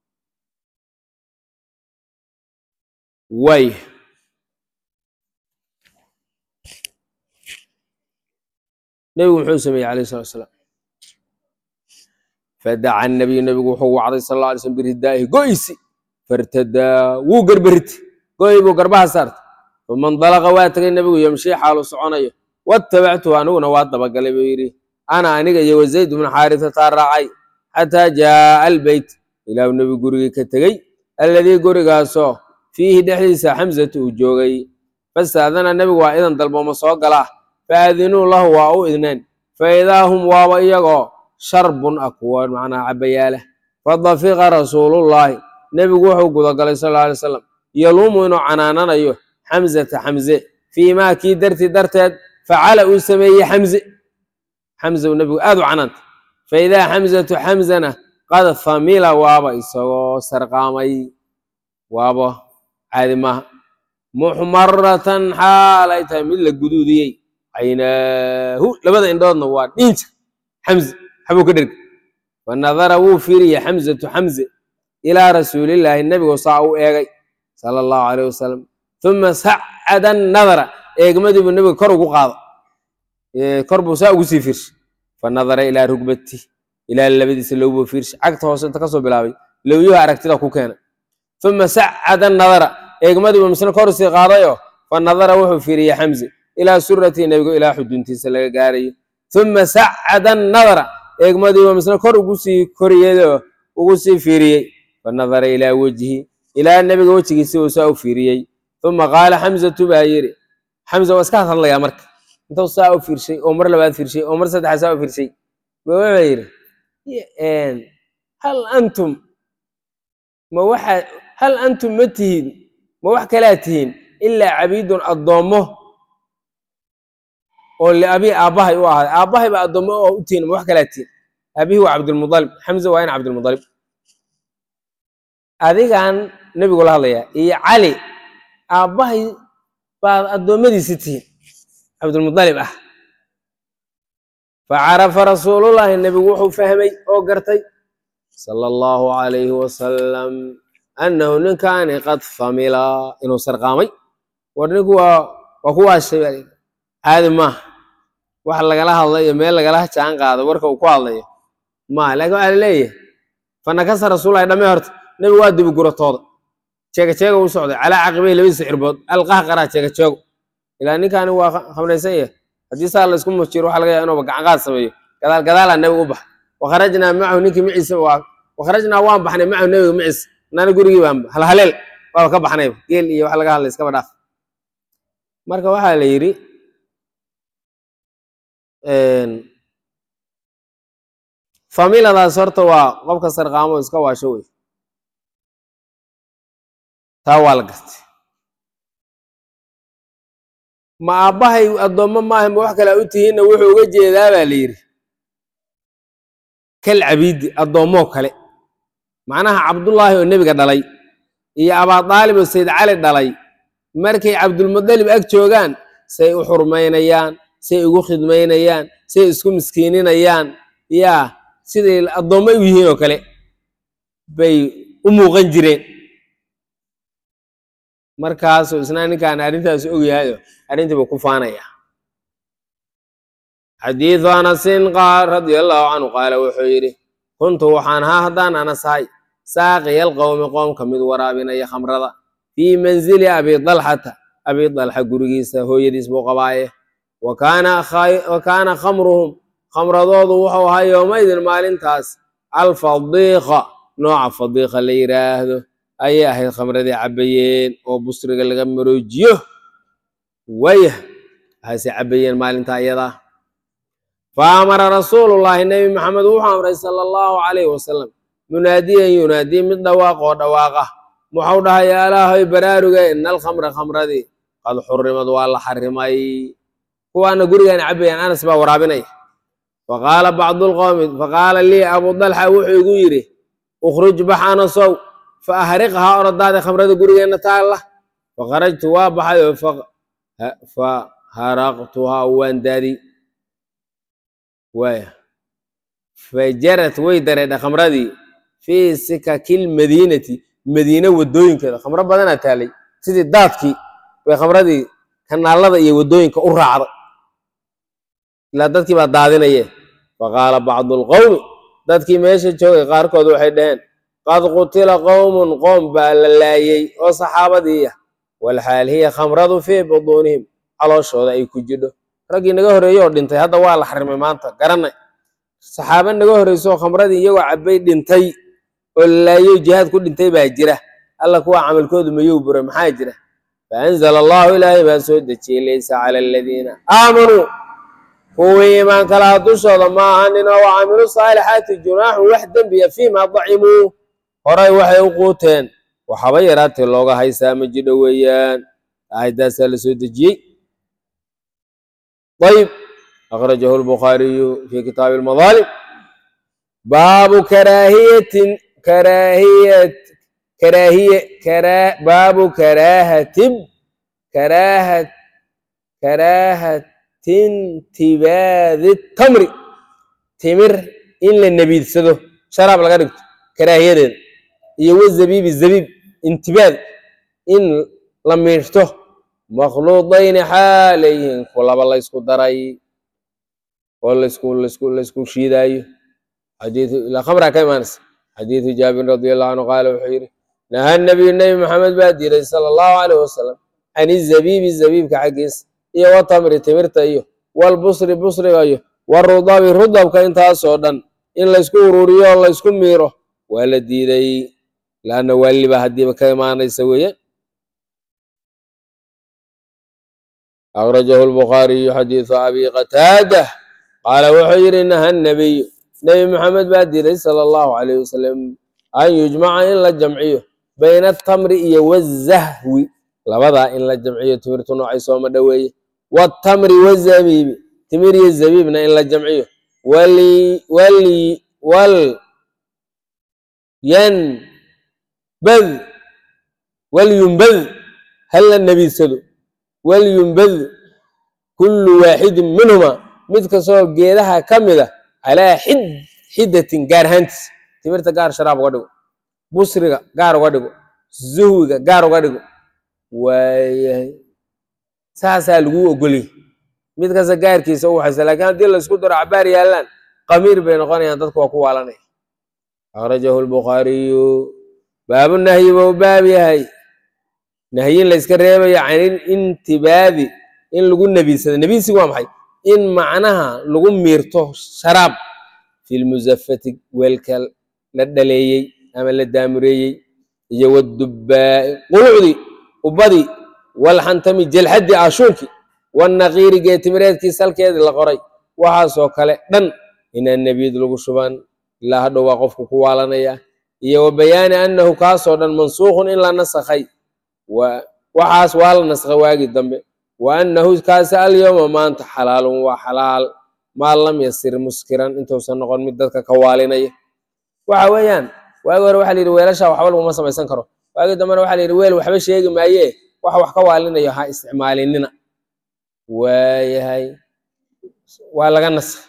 waay nebigu muxuu sameeyey alayh salatu asalaam fadaca nabiyu nebigu wuxuu wacday sal alla alay slm biridaa'ihi go'isi fartadaa wuu gerberiti go'i buu garbaha saartay uma indalaqa waa tegay nebigu yamshii xaalu soconayo watabactuhu aniguna waa dabagalay buu yidhi ana aniga iyo wazayd bnu xaarisataa raacay xataa jaaa albeyt ilaahu nebigu gurigii ka tegey alladii gurigaasoo fiihi dhexdiisa xamsatu uu joogay fastaadana nebigu waa idan dalbooma soo galaa faadinuu lahu waa u idneen faidaa hum waaba iyagoo sharbun ah kuwa macnaha cabayaala fadafiqa rasuulullaahi nebigu wuxuu gudagalay sal alla alay slam yaluumu inuu canaananayo xamzata xamze fii maa kii dartii darteed facala uu sameeyey xamze xamze uu nebigu aad u canaanta faidaa xamzatu xamzana qad famila waaba isagoo sarqaamay waaba caadi maaha muxmaratan xaalay tahay mid la guduudiyey caynaahu labada indhoodna waa dhiinja xamze xabuu ka dherga fanadara wuu fiiriyey xamzatu xamze ilaa rasuulillaahi nebigu saa u eegay sala allahu caleyh wasalam uma sacada nadara eegmadiibuu nebiga kor ugu qaado kor buu saa ugu sii fiirshay fanadara ilaa rugbati ilaa labadiisa lowbuu fiirshay cagta hoose inta kasoo bilaabay lowyuhu aragtida ku keena uma sacada nadara eegmadiibuu misna kor usii qaadayoo fanadara wuxuu fiiriyey xamze ilaa suratii nebigu ilaa xuduntiisa laga gaarayo uma sacada nadara eegmadiibuu misna kor ugu sii koriyeyoo ugu sii fiiriyey fanadara ilaa wejhi ilaa nebiga wejigiisi uu saa u fiiriyey uma qaala xamzatu baa yidhi xamza waa iska hadlayaa marka intuu saa u fiirshay oo mar labaad fiirshay oo mar saddexaad saa u fiirshay ba wuxuu yidhi hal antum ma waxa hal antum ma tihiin ma wax kalaa tihiin ilaa cabiidun addoommo oo liabii aabbahay u ahaaday aabbahay baa addoommo oo u tihiin ma wax kalaa tihiin aabihii waa cabdulmudalib xamza waa in cabdulmudalib adigan nebigu la hadlayaa iyo cali aabbahay baad addoommadiisi tihiin cabdulmudalib ah facarafa rasuulullaahi nebigu wuxuu fahmay oo gartay sala allahu calayhi wasalam annahu ninkaani qad famila inuu sarqaamay war ninku waa waa ku waashay baa layidhi caadi maaha wax lagala hadlayo meel lagala jaan qaado warka uu ku hadlayo maaha laakiin waxaa laleeyahay fanakasa rasuulahi dhamme horta nebigu waa dibi guratooda jeega jeega u socday calaa caqibay labadiisa cirbood alqaha qaraa jeega jeego ilaa ninkaani waa khamraysan yahay haddii saa la isku mujiro waxa laga yaaba inuuba gacan qaad sameeyo gadaal gadaalaa nebigu u baxay wakharajnaa macahu ninkii maciisa waa wakharajnaa waan baxnay macahu nebiga maciisa nana gurigii baan halhaleel waaba ka baxnayba geel iyo wax laga hadlay iskaba dhaaf marka waxaa la yidhi familadaas horta waa qofka sarqaamo iska waasho wey taa waa la gartay ma aabbahay addoommo maaha ma wax kalea u tihiinna wuxuu uga jeedaa baa la yidhi kal cabiidi addoommoo kale macnaha cabdullaahi oo nebiga dhalay iyo abaadaalib oo sayd cali dhalay markay cabdulmudalib ag joogaan say u xurmaynayaan say ugu khidmaynayaan say isku miskiininayaan yaa siday addoommo u yihiin oo kale bay u muuqan jireen markaasuu isna ninkaan arrintaas og yahayo arrintii buu ku faanaya xadiidu anasin qaal radia allahu canhu qaala wuxuu yidhi kuntu waxaan haa haddaan anasahay saaqiyal qowmi qoomka mid waraabinaya khamrada fii manzili abi dalxata abi dalxa gurigiisa hooyadiis buu qabaaye wa kaana khamruhum khamradoodu wuxuu ahaa yowmaydin maalintaas alfadiiqa nooca fadiiqa la yidhaahdo ayay ahayd khamradii cabbayeen oo busriga laga maroojiyo wayah waxaase cabbayeen maalinta iyadaa fa amara rasuulullaahi nebi maxamed wuxuu amray sala allahu calayhi wasalam munaadiyan yunaadiy mid dhawaaq oo dhawaaqa muxuu dhahay yaa ilaahoy baraaruge ina alkhamra khamradii qad xurimad waa la xarimay kuwaana gurigaan cabbayaan anas baa waraabinaya faqaala bacdu lqowmi faqaala lii abu dalxa wuxuu igu yidhi ukhruj bax anasow fa ahriqhaa oradaada khamrada gurigeenna taalla fakharajtu waa baxay oo fa haraqtuhaa waan daadi waaya fajarad way dareedha khamradii fii sikakil madiinati madiine waddooyinkeeda khamro badanaa taalay sidii daadkii bay khamradii kanaalada iyo waddooyinka u raacday ilaa dadkii baa daadinaye faqaala bacdu lqowmi dadkii meesha joogay qaarkood waxay dhaheen qad qutila qowmun qoom baa la laayey oo saxaabadii ah walxaal hiya khamradu fii buduunihim calooshooda ay ku jidho raggii naga horreeye oo dhintay hadda waa la xarimay maanta garanay saxaabe naga horreysooo khamradii iyagoo cabbay dhintay oo la laayey jihaad ku dhintay baa jira alla kuwa camalkoodu mayuu buray maxaa jira faanzala allahu ilaahay baa soo dejiyey laysa cala aladiina aamanuu kuwii iimaanka laha dushooda ma ahanin oo wacamilu saalixaati junaaxun wax dembiya fiimaa dacimuu horay waxay u quuteen waxaba yaraatee looga haysaa ma jidho weeyaan aayaddaasaa la soo dejiyey ayb akhrajahu lbukhaariyu fi kitaabi almadaalim baabu karaahiyatin karaahiyat karaahiye kara baabu karahatib karaahat karaahatintibaadi tamri timir in la nebiidsado sharaab laga dhigto karaahiyadeeda iyo wazabiibi zabiib intibaad in la miirto makhluudayni xaalayhin kulaba laysku daray oo laysku laysku laysku shiidaayo xadiidu ilaa khamraa ka imaanaysa xadiidu jaabir radi allahu canhu qaala wuxuu yidhi naha nabiyu nebi maxamed baa diiray sala allahu caleyh wasalam can izabiibi zabiibka xaggiisa iyo watamri timirta iyo walbusri busriga iyo warudabi rudabka intaasoo dhan in laysku ururiyo oo laysku miiro waa la diiday laanna waaliba haddiiba ka imaanaysa weeyaan akhrajahu lbukhaariyu xadiidu abi qataada qaala wuxuu yidhi naha nabiyu nebi maxamed baa diiday sala allahu calayh wasalam an yujmaca in la jamciyo bayna atamri iyo wazahwi labadaa in la jamciyo timirtu noocay sooma dhoweeye waatamri wazabiibi timir iyo zabiibna in la jamciyo wali wali wal yanbad walyumbad hal la nebiidsado walyumbad kullu waaxidin minhuma mid kastoo geedaha ka mid a calaa xid xidatin gaar ahaantiis timirta gaar sharaab uga dhigo busriga gaar uga dhigo zuhwiga gaar uga dhigo waayahay saasaa laguu ogoliyay mid kasta gaarkiisa u waxaysa lakiin haddii laysku daro cabaar yaallaan qamiir bay noqonayaan dadku waa ku waalanaya akhrajahu lbukhaariyu baabu nahyi buu baab yahay nahyin layska reebayo can intibaadi in lagu nebiidsado nebiisigu waa maxay in macnaha lagu miirto sharaab fi lmusafati weelka la dhaleeyey ama la daamureeyey iyo wadubbaa'i qulucdii ubadii walxantami jelxaddii ashuunkii wannaqiiri geetimireedkii salkeedii la qoray waxaasoo kale dhan inaan nebiyad lagu shuban ilaa hadhow waa qofku ku waalanaya iyo wa bayaani annahu kaasoo dhan mansuukhun in la nasakhay waxaas waa la naskhay waagii dambe wa annahu kaasi alyowma maanta xalaalun waa xalaal maa lam yasir muskiran intuusan noqon mid dadka ka waalinaya waxa weeyaan waagi hore waxa la yidhi weelashaa waxba laguma samaysan karo waagii dambena waxa la yidhi weel waxba sheegi maayee wax wax ka waalinayo ha isticmaalinina waayahay waa laga naskhay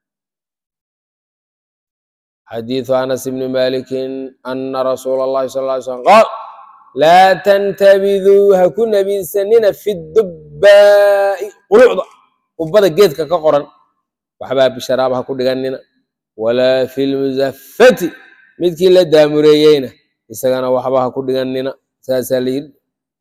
xadiidu anas ibni malikin ana rasuula allahi sal ly slam qaal laa tantabiduu ha ku nebiidsanina fi dubbaa'i qulucda ubbada geedka ka qoran waxbaa bisharaab ha ku dhiganina walaa fi lmusafati midkii la daamureeyeyna isagana waxba ha ku dhiganina saasaa la yidhi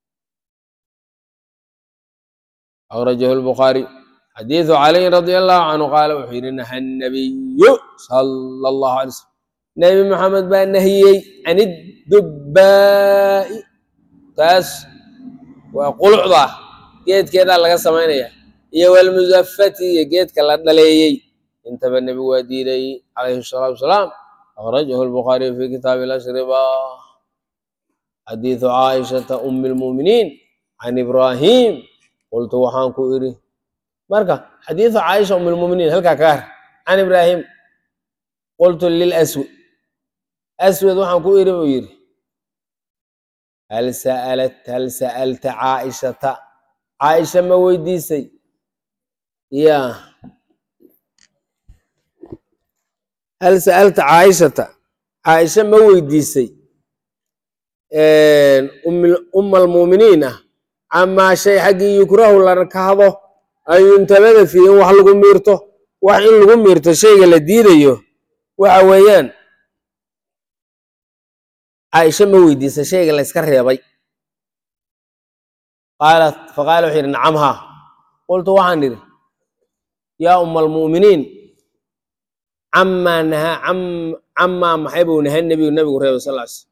akhrajahu lbukhaari xadiidu caliy radi allahu canhu qaala wuxuu yidhi naha nabiyu sala allahu alay slm nebi maxamed baa nahiyey can iddubbaa'i taas waa qulucda ah geedkeedaa laga samaynaya iyo walmusafati iyo geedka la dhaleeyey intaba nebigu waa diiday calayhi salaatu wasalaam akhrajahu lbukhaariyu fi kitaabi lashriba xadiidu caaishata umi lmuuminiin can ibraahim qultu waxaan ku idhi marka xadiidu caaisha um lmuminiin halkaa kaga har can ibraahim qultu lilaswad aswad waxaan ku idhi buu yidhi hal sa'alat hal sa'alta caaishata caaisha ma weydiisay ya hal sa'alta caaishata caaisha ma weydiisay umma almuuminiin ah camaa shay xaggii yukrahu la kahdo an yuntabada fii in wax lagu miirto wax in lagu miirto shayga la diidayo waxa weeyaan caaisha ma weydiisa shayga la yska reebay qaalat faqaala wuxuu yidhi nacam haa qultu waxaan idhi yaa umma almu'miniin camaa nahaa camaa maxay buu nahay nebigu nebigu reebay sal ly slm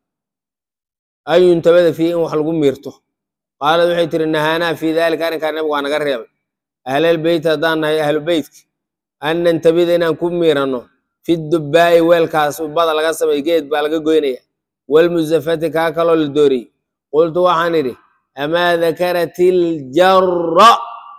an yuntabada fii in wax lagu miirto qaalad waxay tihi nahaanaa fii daalika arrinkaa nebigu waa naga reebay ahlalbeyt haddaan nahay ahlu beytka an nantabida inaan ku miiranno fi dubbaa'i weelkaas ubada laga samay geed baa laga goynaya walmusafati kaa kaloo la dooriyey qultu waxaan idhi amaa dakarat iljarra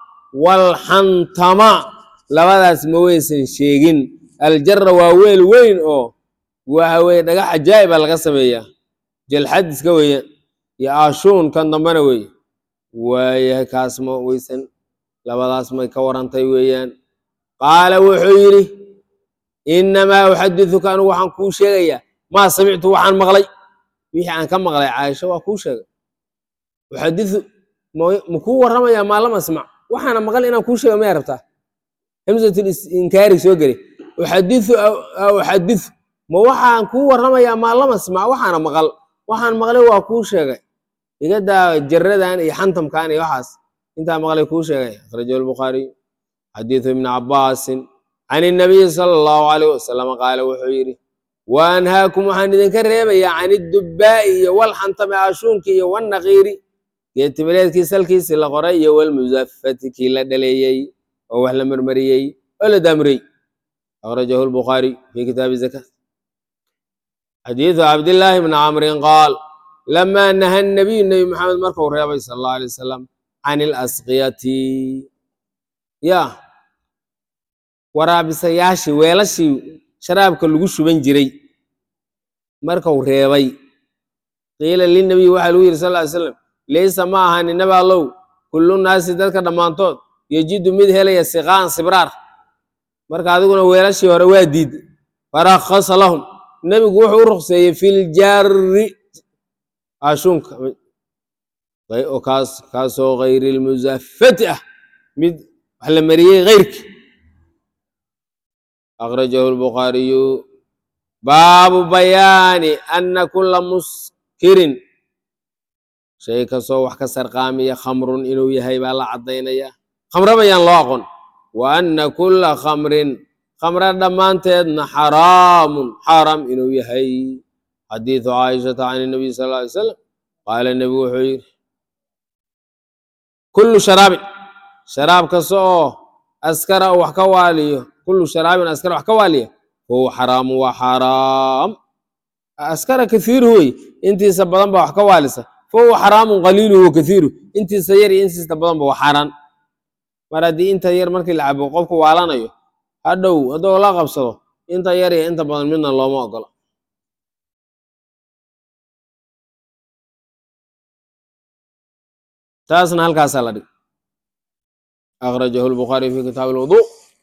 waalxantama labadaas ma weysan sheegin aljarra waa weel weyn oo waxa weye dhagax cajaa'iba laga sameeyaa jalxadiska weeyaan iyo aashuun kan dambena weeye waayahay kaas ma weysan labadaas may ka warantay weeyaan qaala wuxuu yidhi innamaa uxadiduka anigu waxaan kuu sheegayaa maa samictu waxaan maqlay wixii aan ka maqlay caaisha waa kuu sheegay uxadidu ma kuu warramayaa maa lam asmac waxaana maqal inaan kuu sheega maya rabtaa hamsatul inkaari soo gelay uxadidu uxadidu ma waxaan kuu warramayaa maa lam asmac waxaana maqal waxaan maqlay waa kuu sheegay igadaa jaradan iyo xantamkan iyo waxaas intaa maqlay kuu sheegay akhrajahu albukhaariy xadiidu ibni cabbaasin can inabiyi sala allahu alayh wasalam qaala wuxuu yidhi wa anhaakum waxaan idinka reebayaa can idubbaa'i iyo walxantami aashuunkii iyo wannaqiiri geetimileedkii salkiisii la qoray iyo walmusafati kii la dhaleeyey oo wax la marmariyey oo la daamriyey akhrajahu albukhaariy fi kitaabi zaka xadiidu cabdillaahi bni camrin qaal lamaa naha nabiyu nebi maxamed markuu reebay sala allahu alay wasalam can ilasqiyati ya waraabisayaashii weelashii sharaabka lagu shuban jiray markuu reebay qiila linabiy waxaa lagu yidhi sal ly slam laysa ma ahan inaba allow kullu naasi dadka dhammaantood yejidu mid helaya siqaan sibraar marka adiguna weelashii hore waa diid farakhasa lahum nebigu wuxuu u ruqseeyey filjarri ashuunka kaas kaasoo gayri lmusafati ah mid wax la mariyey keyrki akhrajahu albukhaariyu baabu bayaani ana kula muskirin shay kastoo wax ka sarqaamiya khamrun inuu yahay baa la caddaynaya khamre bayaan loo aqoon wa ana kula khamrin khamre dhammaanteedna xaraamun xaaraam inuu yahay xadiidu caaishata can inabiy sal lla alay slam qaala nebigu wuxuu yidhi kullu sharaabin sharaab kasta oo askara oo wax ka waaliyo kullu sharaabin askara wax ka waaliya fahuwa xaraamu waa xaaraam askara kathiiruhu wey intiisa badan ba wax ka waalisa fahuwa xaraamun qaliiluhu wa kathiiru intiisa yar iyo intiisa badanba waa xaaraan mar haddii inta yar markii la cabo qofku waalanayo hadhow hadduu la qabsado inta yar iyo inta badan midna looma ogola taasna halkaasaa la dhig akhrajahu lbukhaariy fi kitaabi lwudu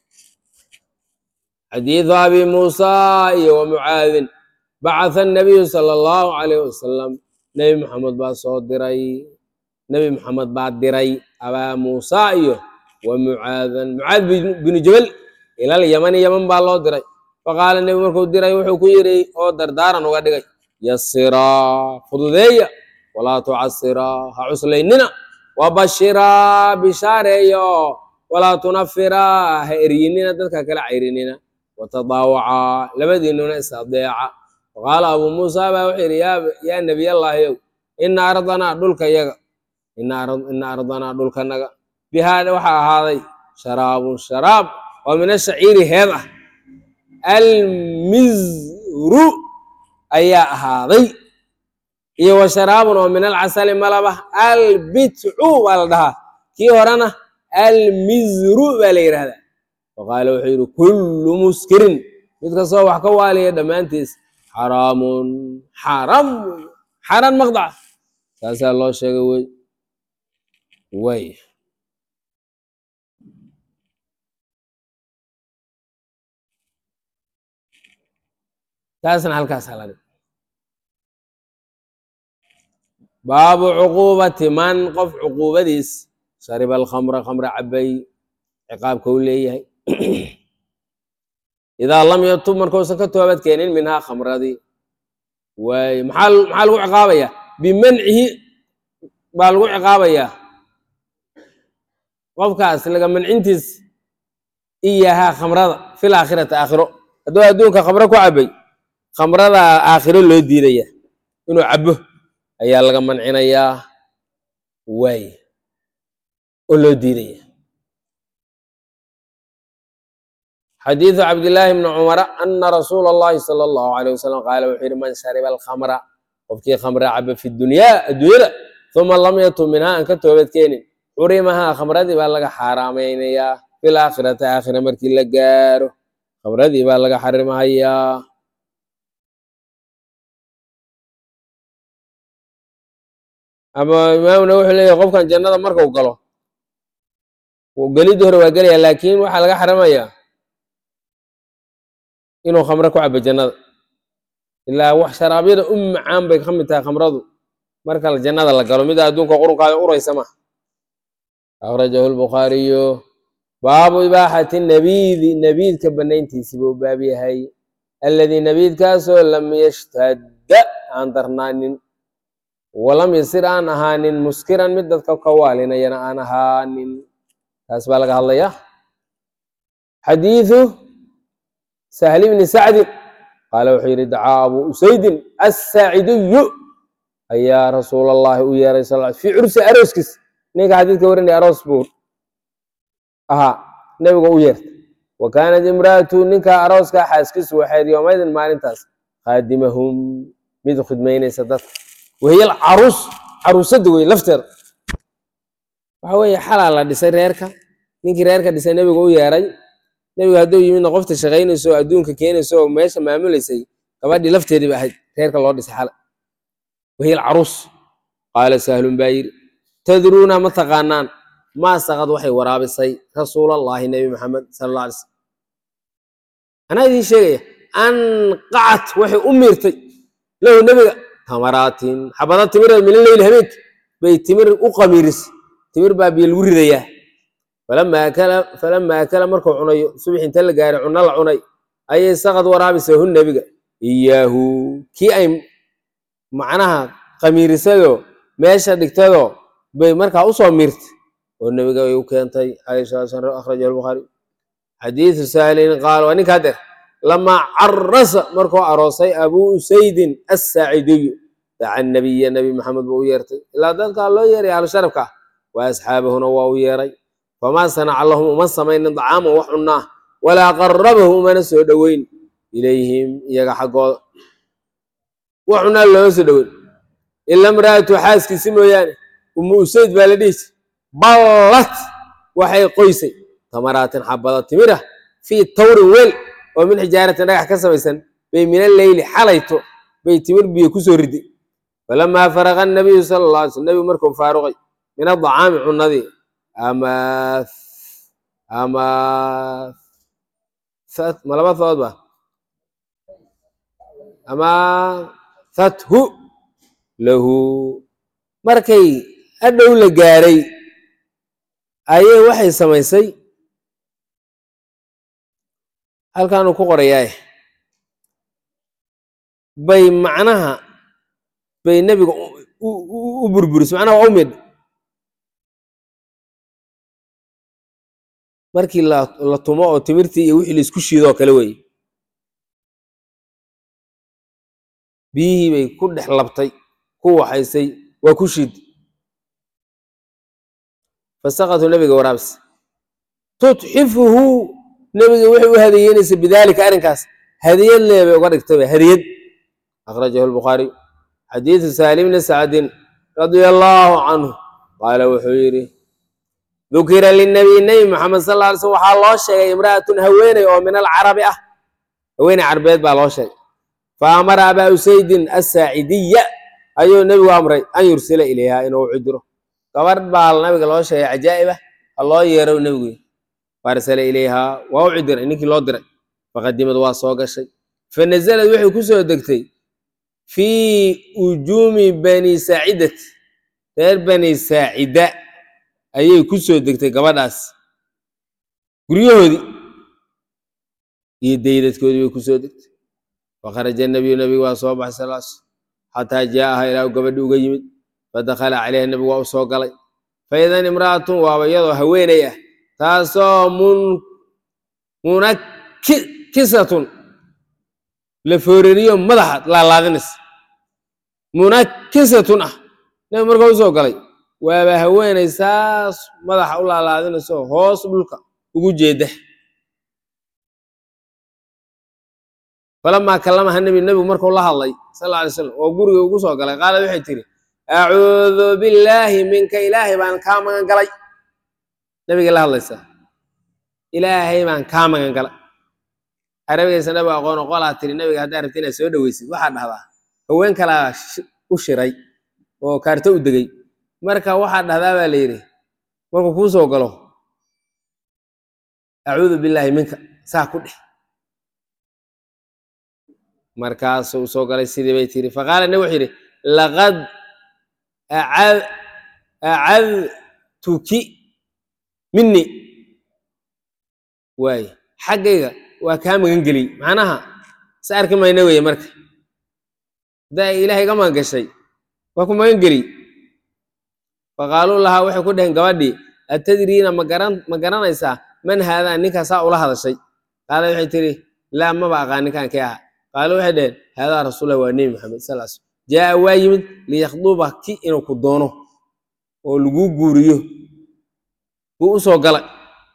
xadiidu abi muusa iyo wa mucaadin bacatha annabiyu sala allahu calayh wasalam nebi maxamed baa soo diray nebi maxamed baa diray abaa muusa iyo wa mucaadan mucaad binu jabal ilal yamani yaman baa loo diray faqaala nebi markuu diray wuxuu ku yidhi oo dardaaran uga dhigay yasiraa fududeeya walaa tucasiraa ha cuslaynina wabashiraa bishaareeyo walaa tunafiraa ha eryinina dadka kala cayrinina watadaawacaa labadiinuna is adeeca faqaala abuu muusa baa wuxuu yidhi yaa nebiyallaahiyow ina ardanaa dhulka yaga ina ardanaa dhulkanaga bihaa waxaa ahaaday sharaabun sharaab oo min ashaciiri heed ah almizru ayaa ahaaday iyo wa sharaabun oo min alcasali malaba albitcu baa la dhahaa kii horena almizru baa la yidhahdaa faqaala wuxuu yidhi kullu muskirin mid kastoo wax ka waaliya dhammaantiis xaraamun xaaraam wey xaaraan maqdaca saasaa loo sheegay wey way taasna halkaas halani baabu cuquubati man qof cuquubadiis shariba alkhamra khamra cabay ciqaabka u leeyahay idaa lam yatub markuusan ka toobad keenin minhaa khamradii waaye maxaa maxaa lagu ciqaabayaa bimancihi baa lagu ciqaabayaa qofkaas laga mancintiis iyahaa khamrada fil aakhirati aakhiro hadduu adduunka khamro ku cabay khamrada aakhiro loo diidaya inuu cabo ayaa laga mancinayaa waaye oo loo diidaya xadiidu cabdillaahi bni cumara ana rasuula allahi sala allahu alayh wasalam qaala wuxuu yihi man shariba alkhamra qofkii khamra caba fi dunyaa adduunyada uma lam yatub minhaa aan ka toobad keenin xurimahaa khamradii baa laga xaaraameynayaa fil aakhirati aakhira markii la gaaro khamradii baa laga xarimahayaa ama imaamuna wuxuu leeyahy qofkan jannada markau galo gelidii hore waa gelaya laakiin waxaa laga xaramayaa inuu khamro ku cabo jannada ilaa wax sharaabyada u macaan bay ka mid tahay khamradu marka jannada la galo mida adduunka qurunkaada uraysa ma akhrajahu lbukhaariyu baabu ibaaxati nabiidi nabiidka banayntiisi buu baab yahay alladii nabiidkaasoo lam yashtadda aan darnaanin walam yasir aan ahaanin muskiran mid dadka ka waalinayana aan ahaanin taas baa laga hadlayaa xadiidu sahli bni sacdin qaala wuxuu yidhi dacaa abu usaydin assaacidiyu ayaa rasuul allahi u yeeray sal fii cursi arooskiis ninka xadiidka warinaya aroos buu ahaa nebiga u yeertay wa kaanat imra'atu ninka arooskaa xaaskiisu waxayd yoomaydin maalintaas khaadimahum mid khidmaynaysa dadka wahiyal caruus caruusadda wey lafteeda waxa weeye xalaa la dhisay reerka ninkii reerka dhisay nebiga u yeeray nebiga hadduu yimidna qofta shaqaynayso oo adduunka keenayso oo meesha maamulaysay gabadhii lafteedii ba ahayd reerka loo dhisay xala wahiyal caruus qaala sahlun baa yidhi tadruuna ma taqaanaan maa saqad waxay waraabisay rasuulallaahi nebi maxamed sala alla alay slam anaa idiin sheegaya anqacat waxay u miirtay lahu nebiga tamaraatin xabada timira mina leyli habeenki bay timir u qamiiris timir baa biyo lagu ridayaa falama akala falama akala markuu cunayo subax inta la gaaray cunno la cunay ayay saqad waraabisay hu nebiga iyaahu kii ay macnaha qamiirisayoo meesha dhigtayoo bay markaa usoo miirtay oo nebiga ay u keentay caisha akhrajahu albukhaari xadiidu saalin qaal waa ninkaa der lamaa carasa markuu aroosay abuu usaydin assaacidiyu daca nabiya nebi maxamed buu u yeertay ilaa dadkaa loo yeeray ahlu sharafka ah wa asxaabahuna waa u yeeray famaa sanaca lahum uma samaynin dacaaman wax cunnaa walaa qarabahu umana soo dhoweyn ilayhim iyaga xaggooda wax cunnaa looma soo dhoweyn ila imra'atu xaaskiisi mooyaane umu usayd baa la dhihi jir ballat waxay qoysay tamaraatin xabada timira fii tawrin weel oo min xijaaratin dhagax ka samaysan bay mina leyli xalayto bay timir biyo kusoo riday falamaa faraqa nabiyu sala alla alay sl nebigu markuu faaruqay min adacaami cunnadii ama ama ma laba thood ba ama fathu lahu markay adhow la gaaray ayay waxay samaysay halkaanuu ku qorayaaye bay macnaha bay nebiga u burburisay macnaha waa u midh markii la tumo oo timirtii iyo wixii laisku shiidoo kale weeye biyihii bay ku dhex labtay ku waxaysay waa ku shiid fasaqatu nebiga waraabis tutxifuhu nebiga waxay u hadiyeynaysa bidaalika arrinkaas hadiyad leebay uga dhigtayba hadiyad akhrajahu albukhaariy xadiidu saalim bni sacdin radia allaahu canhu qaala wuxuu yidhi dukira linabiy nebi maxamed sal alla alay slm waxaa loo sheegay imra'atun haweeney oo min alcarabi ah haweeney carbeed baa loo sheegay fa amara abaa usaydin assaacidiya ayuu nebigu amray an yursila ilayha inuu cidiro gabadh baa nabiga loo sheegay cajaa'ib ah ha loo yeerow nebigu faarsala ilayhaa waa u cidiray ninkii loo diray faqadimad waa soo gashay fa nasalad waxay ku soo degtay fii ujuumi bani saacidati reer bani saacida ayay ku soo degtay gabadhaas guryahoodii iyo daydadkoodii bay ku soo degtay fakharaja nabiyu nabigu waa soo baxay sal s xataa jaa'aha ilaahu gabadhi uga yimid fadakhala calayha nebigu waa u soo galay faidan imra'atun waaba iyadoo haweeney ah taasoo mun munakisatun la foorariyo madaxa laalaadinaysa munakisatun ah nebi marka u soo galay waaba haweeney saas madaxa u laalaadinayso hoos dhulka ugu jeeda falamaa kallamaha nebi nebigu markuu la hadlay sal alla alay slam oo guriga ugu soo galay qaalad waxay tidhi acuudu billaahi minka ilaahay baan kaa magan galay nebigay la hadlaysaa ilaahay baan kaa magan galay arabigaysa nabigu aqoon qolaa tiri nabiga haddaa rabti inaad soo dhoweysid waxaa dhahdaa haween kalaa u shiray oo kaarto u degay marka waxaa dhahdaa baa la yidhi markuu kuu soo galo acuudu billaahi minka saa ku dheh markaasuu soo galay sidii bay tiri faqaala nabi wuxuu yidhi laqad acadtuki mini waay xaggayga waa kaa magan geliyey macnaha is arki mayna weeye marka haddaa ilaahay ga magan gashay waa ku magan geliy faqaaluu lahaa waxay ku dhaheen gabadhii atadriina magaran ma garanaysaa man haadaa ninkaasaa ula hadashay qaala waxay tiri laa maba aqaan ninkaan kee aha qaalo waxay dhaheen haadaa rasuulah waa nebi maxamed sal sl jaa'a waa yimid liyakhduba ki inuu ku doono oo laguu guuriyo buu u soo galay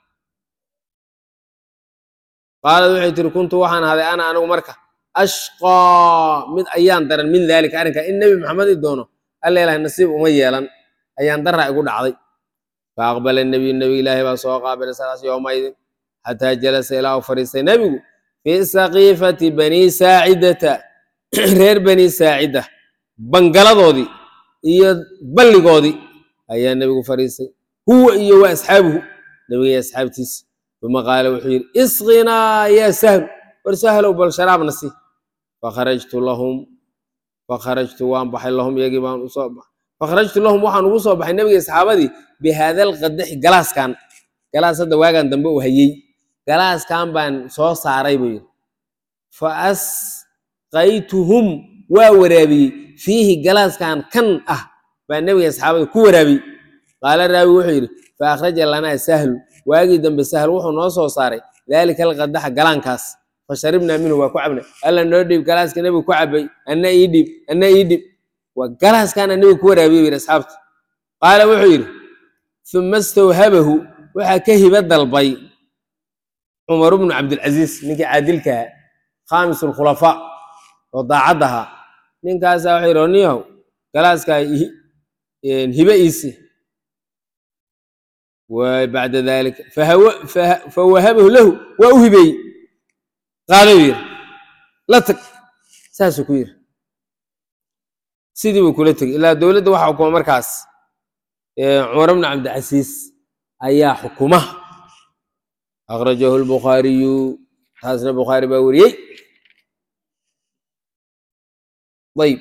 qaalad waxay tiri kuntu waxaan ahaday ana anigu marka ashqaa mid ayaan daran min daalika arrinkaa in nebi maxamed i doono alla ilahay nasiib uma yeelan ayaan daraa igu dhacday fa aqbala nebiyu nebi ilaahi baa soo qaabilay salaas yowmaydin xataa jalasa ilaa u fadhiistay nebigu fi saqiifati bani saacidata reer bani saacida bangaladoodii iyo balligoodii ayaa nebigu fadhiistay huwa iyo wa asxaabuhu nebiga iyo asxaabtiisa uma qaala wuxuu yidhi isqinaa yaa sahlu war sahlow bal sharaabna si fakharajtu lahum fakharajtu waan baxay lahum iyagii baan usoo baxay fakharajtu lahum waxaan ugu soo baxay nebiga asxaabadii bihaada alqadaxi galaaskan galaas hadda waagan dambe uu hayey galaaskan baan soo saaray buu yidhi fa asqaytuhum waa waraabiyey fiihi galaaskan kan ah baa nebiga asxaabada ku waraabiyey qaala raawi wuxuu yidhi fa akhraja lanaa sahlu waagii dambe sahl wuxuu noo soo saaray daalika alqadaxa galaankaas fa sharibnaa minhu waa ku cabnay alla noo dhiib galaaska nebigu ku cabay anna ii dhiib anna ii dhiib waa galaaskaana nebigu ku waraabiyey yidhi asxaabta qaala wuxuu yidhi uma stawhabahu waxaa ka hiba dalbay cumar bnu cabdilcaziiz ninkii caadilkaha khaamis alkhulafaa oo daacad ahaa ninkaasaa wuxuu yidhi niyahow galaaskaa hibe iisi bacda dalika fawahabahu lahu waa u hibeeyey qaado yiri la tag saasuu ku yiri sidii buu kula tegey ilaa dowladda waxaa xukuma markaas cumar bnu cabdilcasiis ayaa xukuma akhrajahu lbukhaariyu taasna bukhaari baa weriyey ayb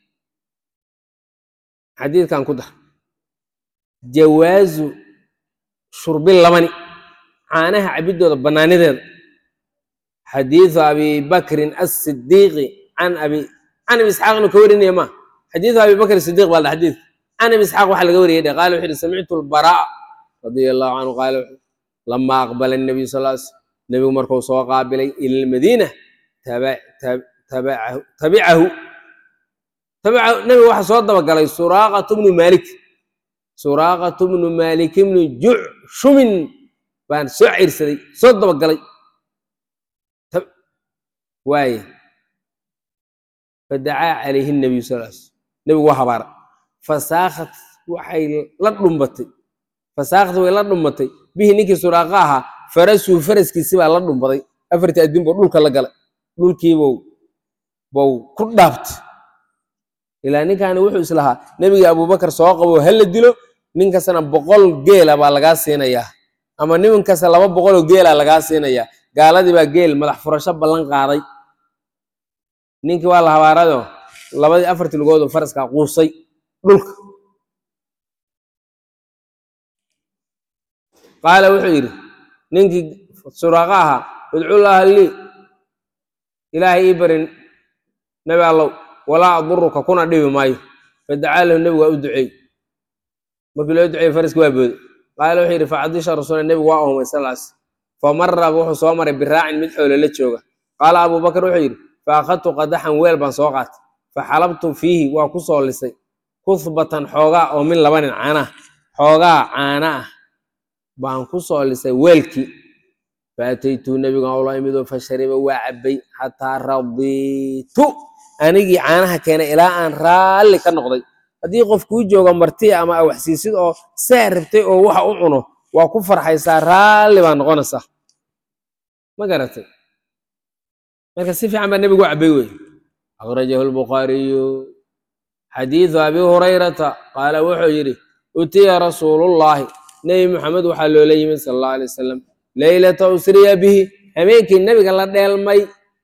xadiidkan ku dar jawaazu shurbi labani caanaha cabidooda bannaanideeda xadiidu abi bakrin asidiiqi can abi can abi isxaaqna ka warinaya ma xadiidu abi bakr sidiiq baa la xadiidka can abi isxaaq waxaa laga wariyay dhe qaala wuxu uhi samictu lbaraa radia allahu canhu qaala lama aqbala nabiyu sal l slam nebigu markuu soo qaabilay ila lmadiina tabicahu tabicahu nebigu waxaa soo dabagalay suraaqatu bnu maalik suraaqatu bnu maalik bnu jucshumin baan soo ciirsaday soo dabagalay waaye fadacaa calayhi nabiyu sal l slam nebigu waa habaara fasaakat waxay la dhumbatay fasaakat way la dhumbatay bihi ninkii suraaqa ahaa farasuu faraskiisi baa la dhumbaday afartii adin buu dhulka la galay dhulkiibuu bau ku dhaaftay ilaa ninkaani wuxuu islahaa nebigii abubakar soo qabo ha la dilo nin kastana boqol geela baa lagaa siinayaa ama nin kasta laba boqoloo geela lagaa siinayaa gaaladii baa geel madax furasho ballan qaaday ninkii waa la habaarado labadii afartii lugoodu faraskaa quusay dhulka qaala wuxuu yidhi ninkii suraaqa ahaa udcullaaha lii ilaahay ii barin nebi allow walaa aduruka kuna dhibi maayo fadacaa lahu nebigu waa u duceey markii loo duceeyey faraski waa booday qaala wuxuu yidhi facadisha rasuula nebigu waa oomay salaas famarra wuxuu soo maray biraacin mid xoolo la jooga qaala abubakar wuxuu yidhi fa akhadtu qadaxan weel baan soo qaatay fa xalabtu fiihi waa ku soo lisay kuhbatan xoogaa oo min laba nin caanah xoogaa caana ah baan ku soo lisay weelkii faataytuu nebigan ula imidoo fashariba waa cabbay xataa radiitu anigii caanaha keenay ilaa aan raalli ka noqday haddii qof kuu jooga marti ama waxsiisid oo saa rabtay oo waxa u cuno waa ku farxaysaa raalli baa noqonaysaa ma garatay marka si fiican baa nebigu u cabbay wey akhrajahu lbukhaariyu xadiidu abi hurayrata qaala wuxuu yidhi utiya rasuulullaahi nebi maxamed waxaa loola yimid sala allahu alay wasalam leylata usriya bihi habeenkii nebiga la dheelmay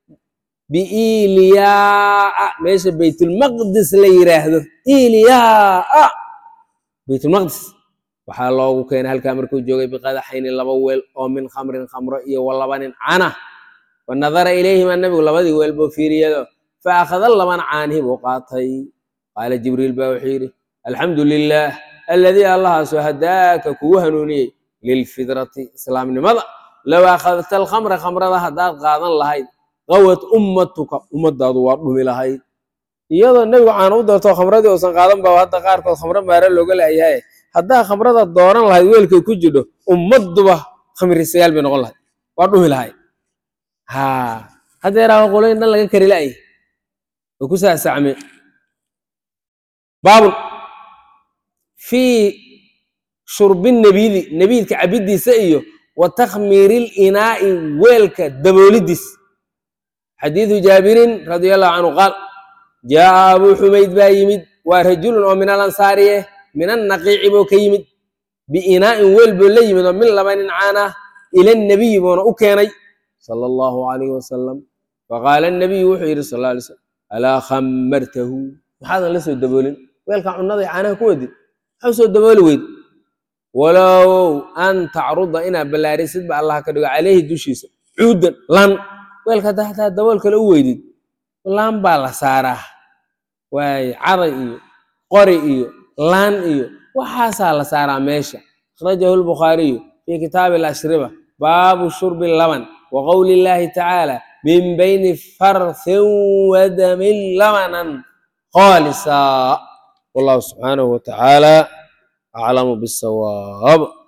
biiliyaa meesha baytulmaqdis la yiraahdo iliyaa baytulmaqdis waxaa loogu keenay halkaa markuu joogay biqadaxayni laba weel oo min khamrin khamro iyo wa laba nin cana wa nadara ilayhima nebigu labadii weel buu fiiriyado fa akhada labana caanihi buu qaatay qaala jibriil baa wuxuu yidhi alxamdu lilaah aladii allahaasoo hadaaka kugu hanuuniyey lilfidrati islaamnimada low akhadta alkhamra khamrada haddaad qaadan lahayd qawad ummatuka ummadaadu waa dhumi lahayd iyadoo nebigu caana u doorto khamradii uusan qaadan ba hadda qaarkood khamro maare looga laayahay haddaa khamrada dooran lahayd weelkay ku jidho ummadduba khamrisayaal bay noqon lahayd waa dhumi lahayd ha haddeeraa qoloyin dhan laga kari la'ay oo ku saasacme baabun fii shurbi nabidi nabiidka cabiddiisa iyo wa takhmiiril inaa'i weelka daboolidiis xadiidu jaabirin radia allahu canhu qaal jaa'a abuu xumayd baa yimid waa rajulun oo min alansaariye min annaqiici buu ka yimid biinaa'in weel buu la yimid oo min laba nin caana ila nabiyi buuna u keenay sala allahu calayhi wasalam faqaala nabiyu wuxuu yidhi sal alla alay slam alaa khammartahu maxaadan la soo daboolin weelka cunnada caanaha ku wadid maxaa soo dabooli weyd walow an tacruda inaad ballaarisid ba allah ka dhigo caleyhi dushiisa cuudan lan weelka haddaa hataa dabool kale u weydid laan baa la saaraa waaye caday iyo qori iyo laan iyo waxaasaa la saaraa meesha akhrajahu lbukhaariyu fii kitaabi alashriba baabu shurbi laban wa qowli illaahi tacaala min bayni farthin wadamin labanan khaalisa wallahu subxaanahu watacaala aclamu bisawaab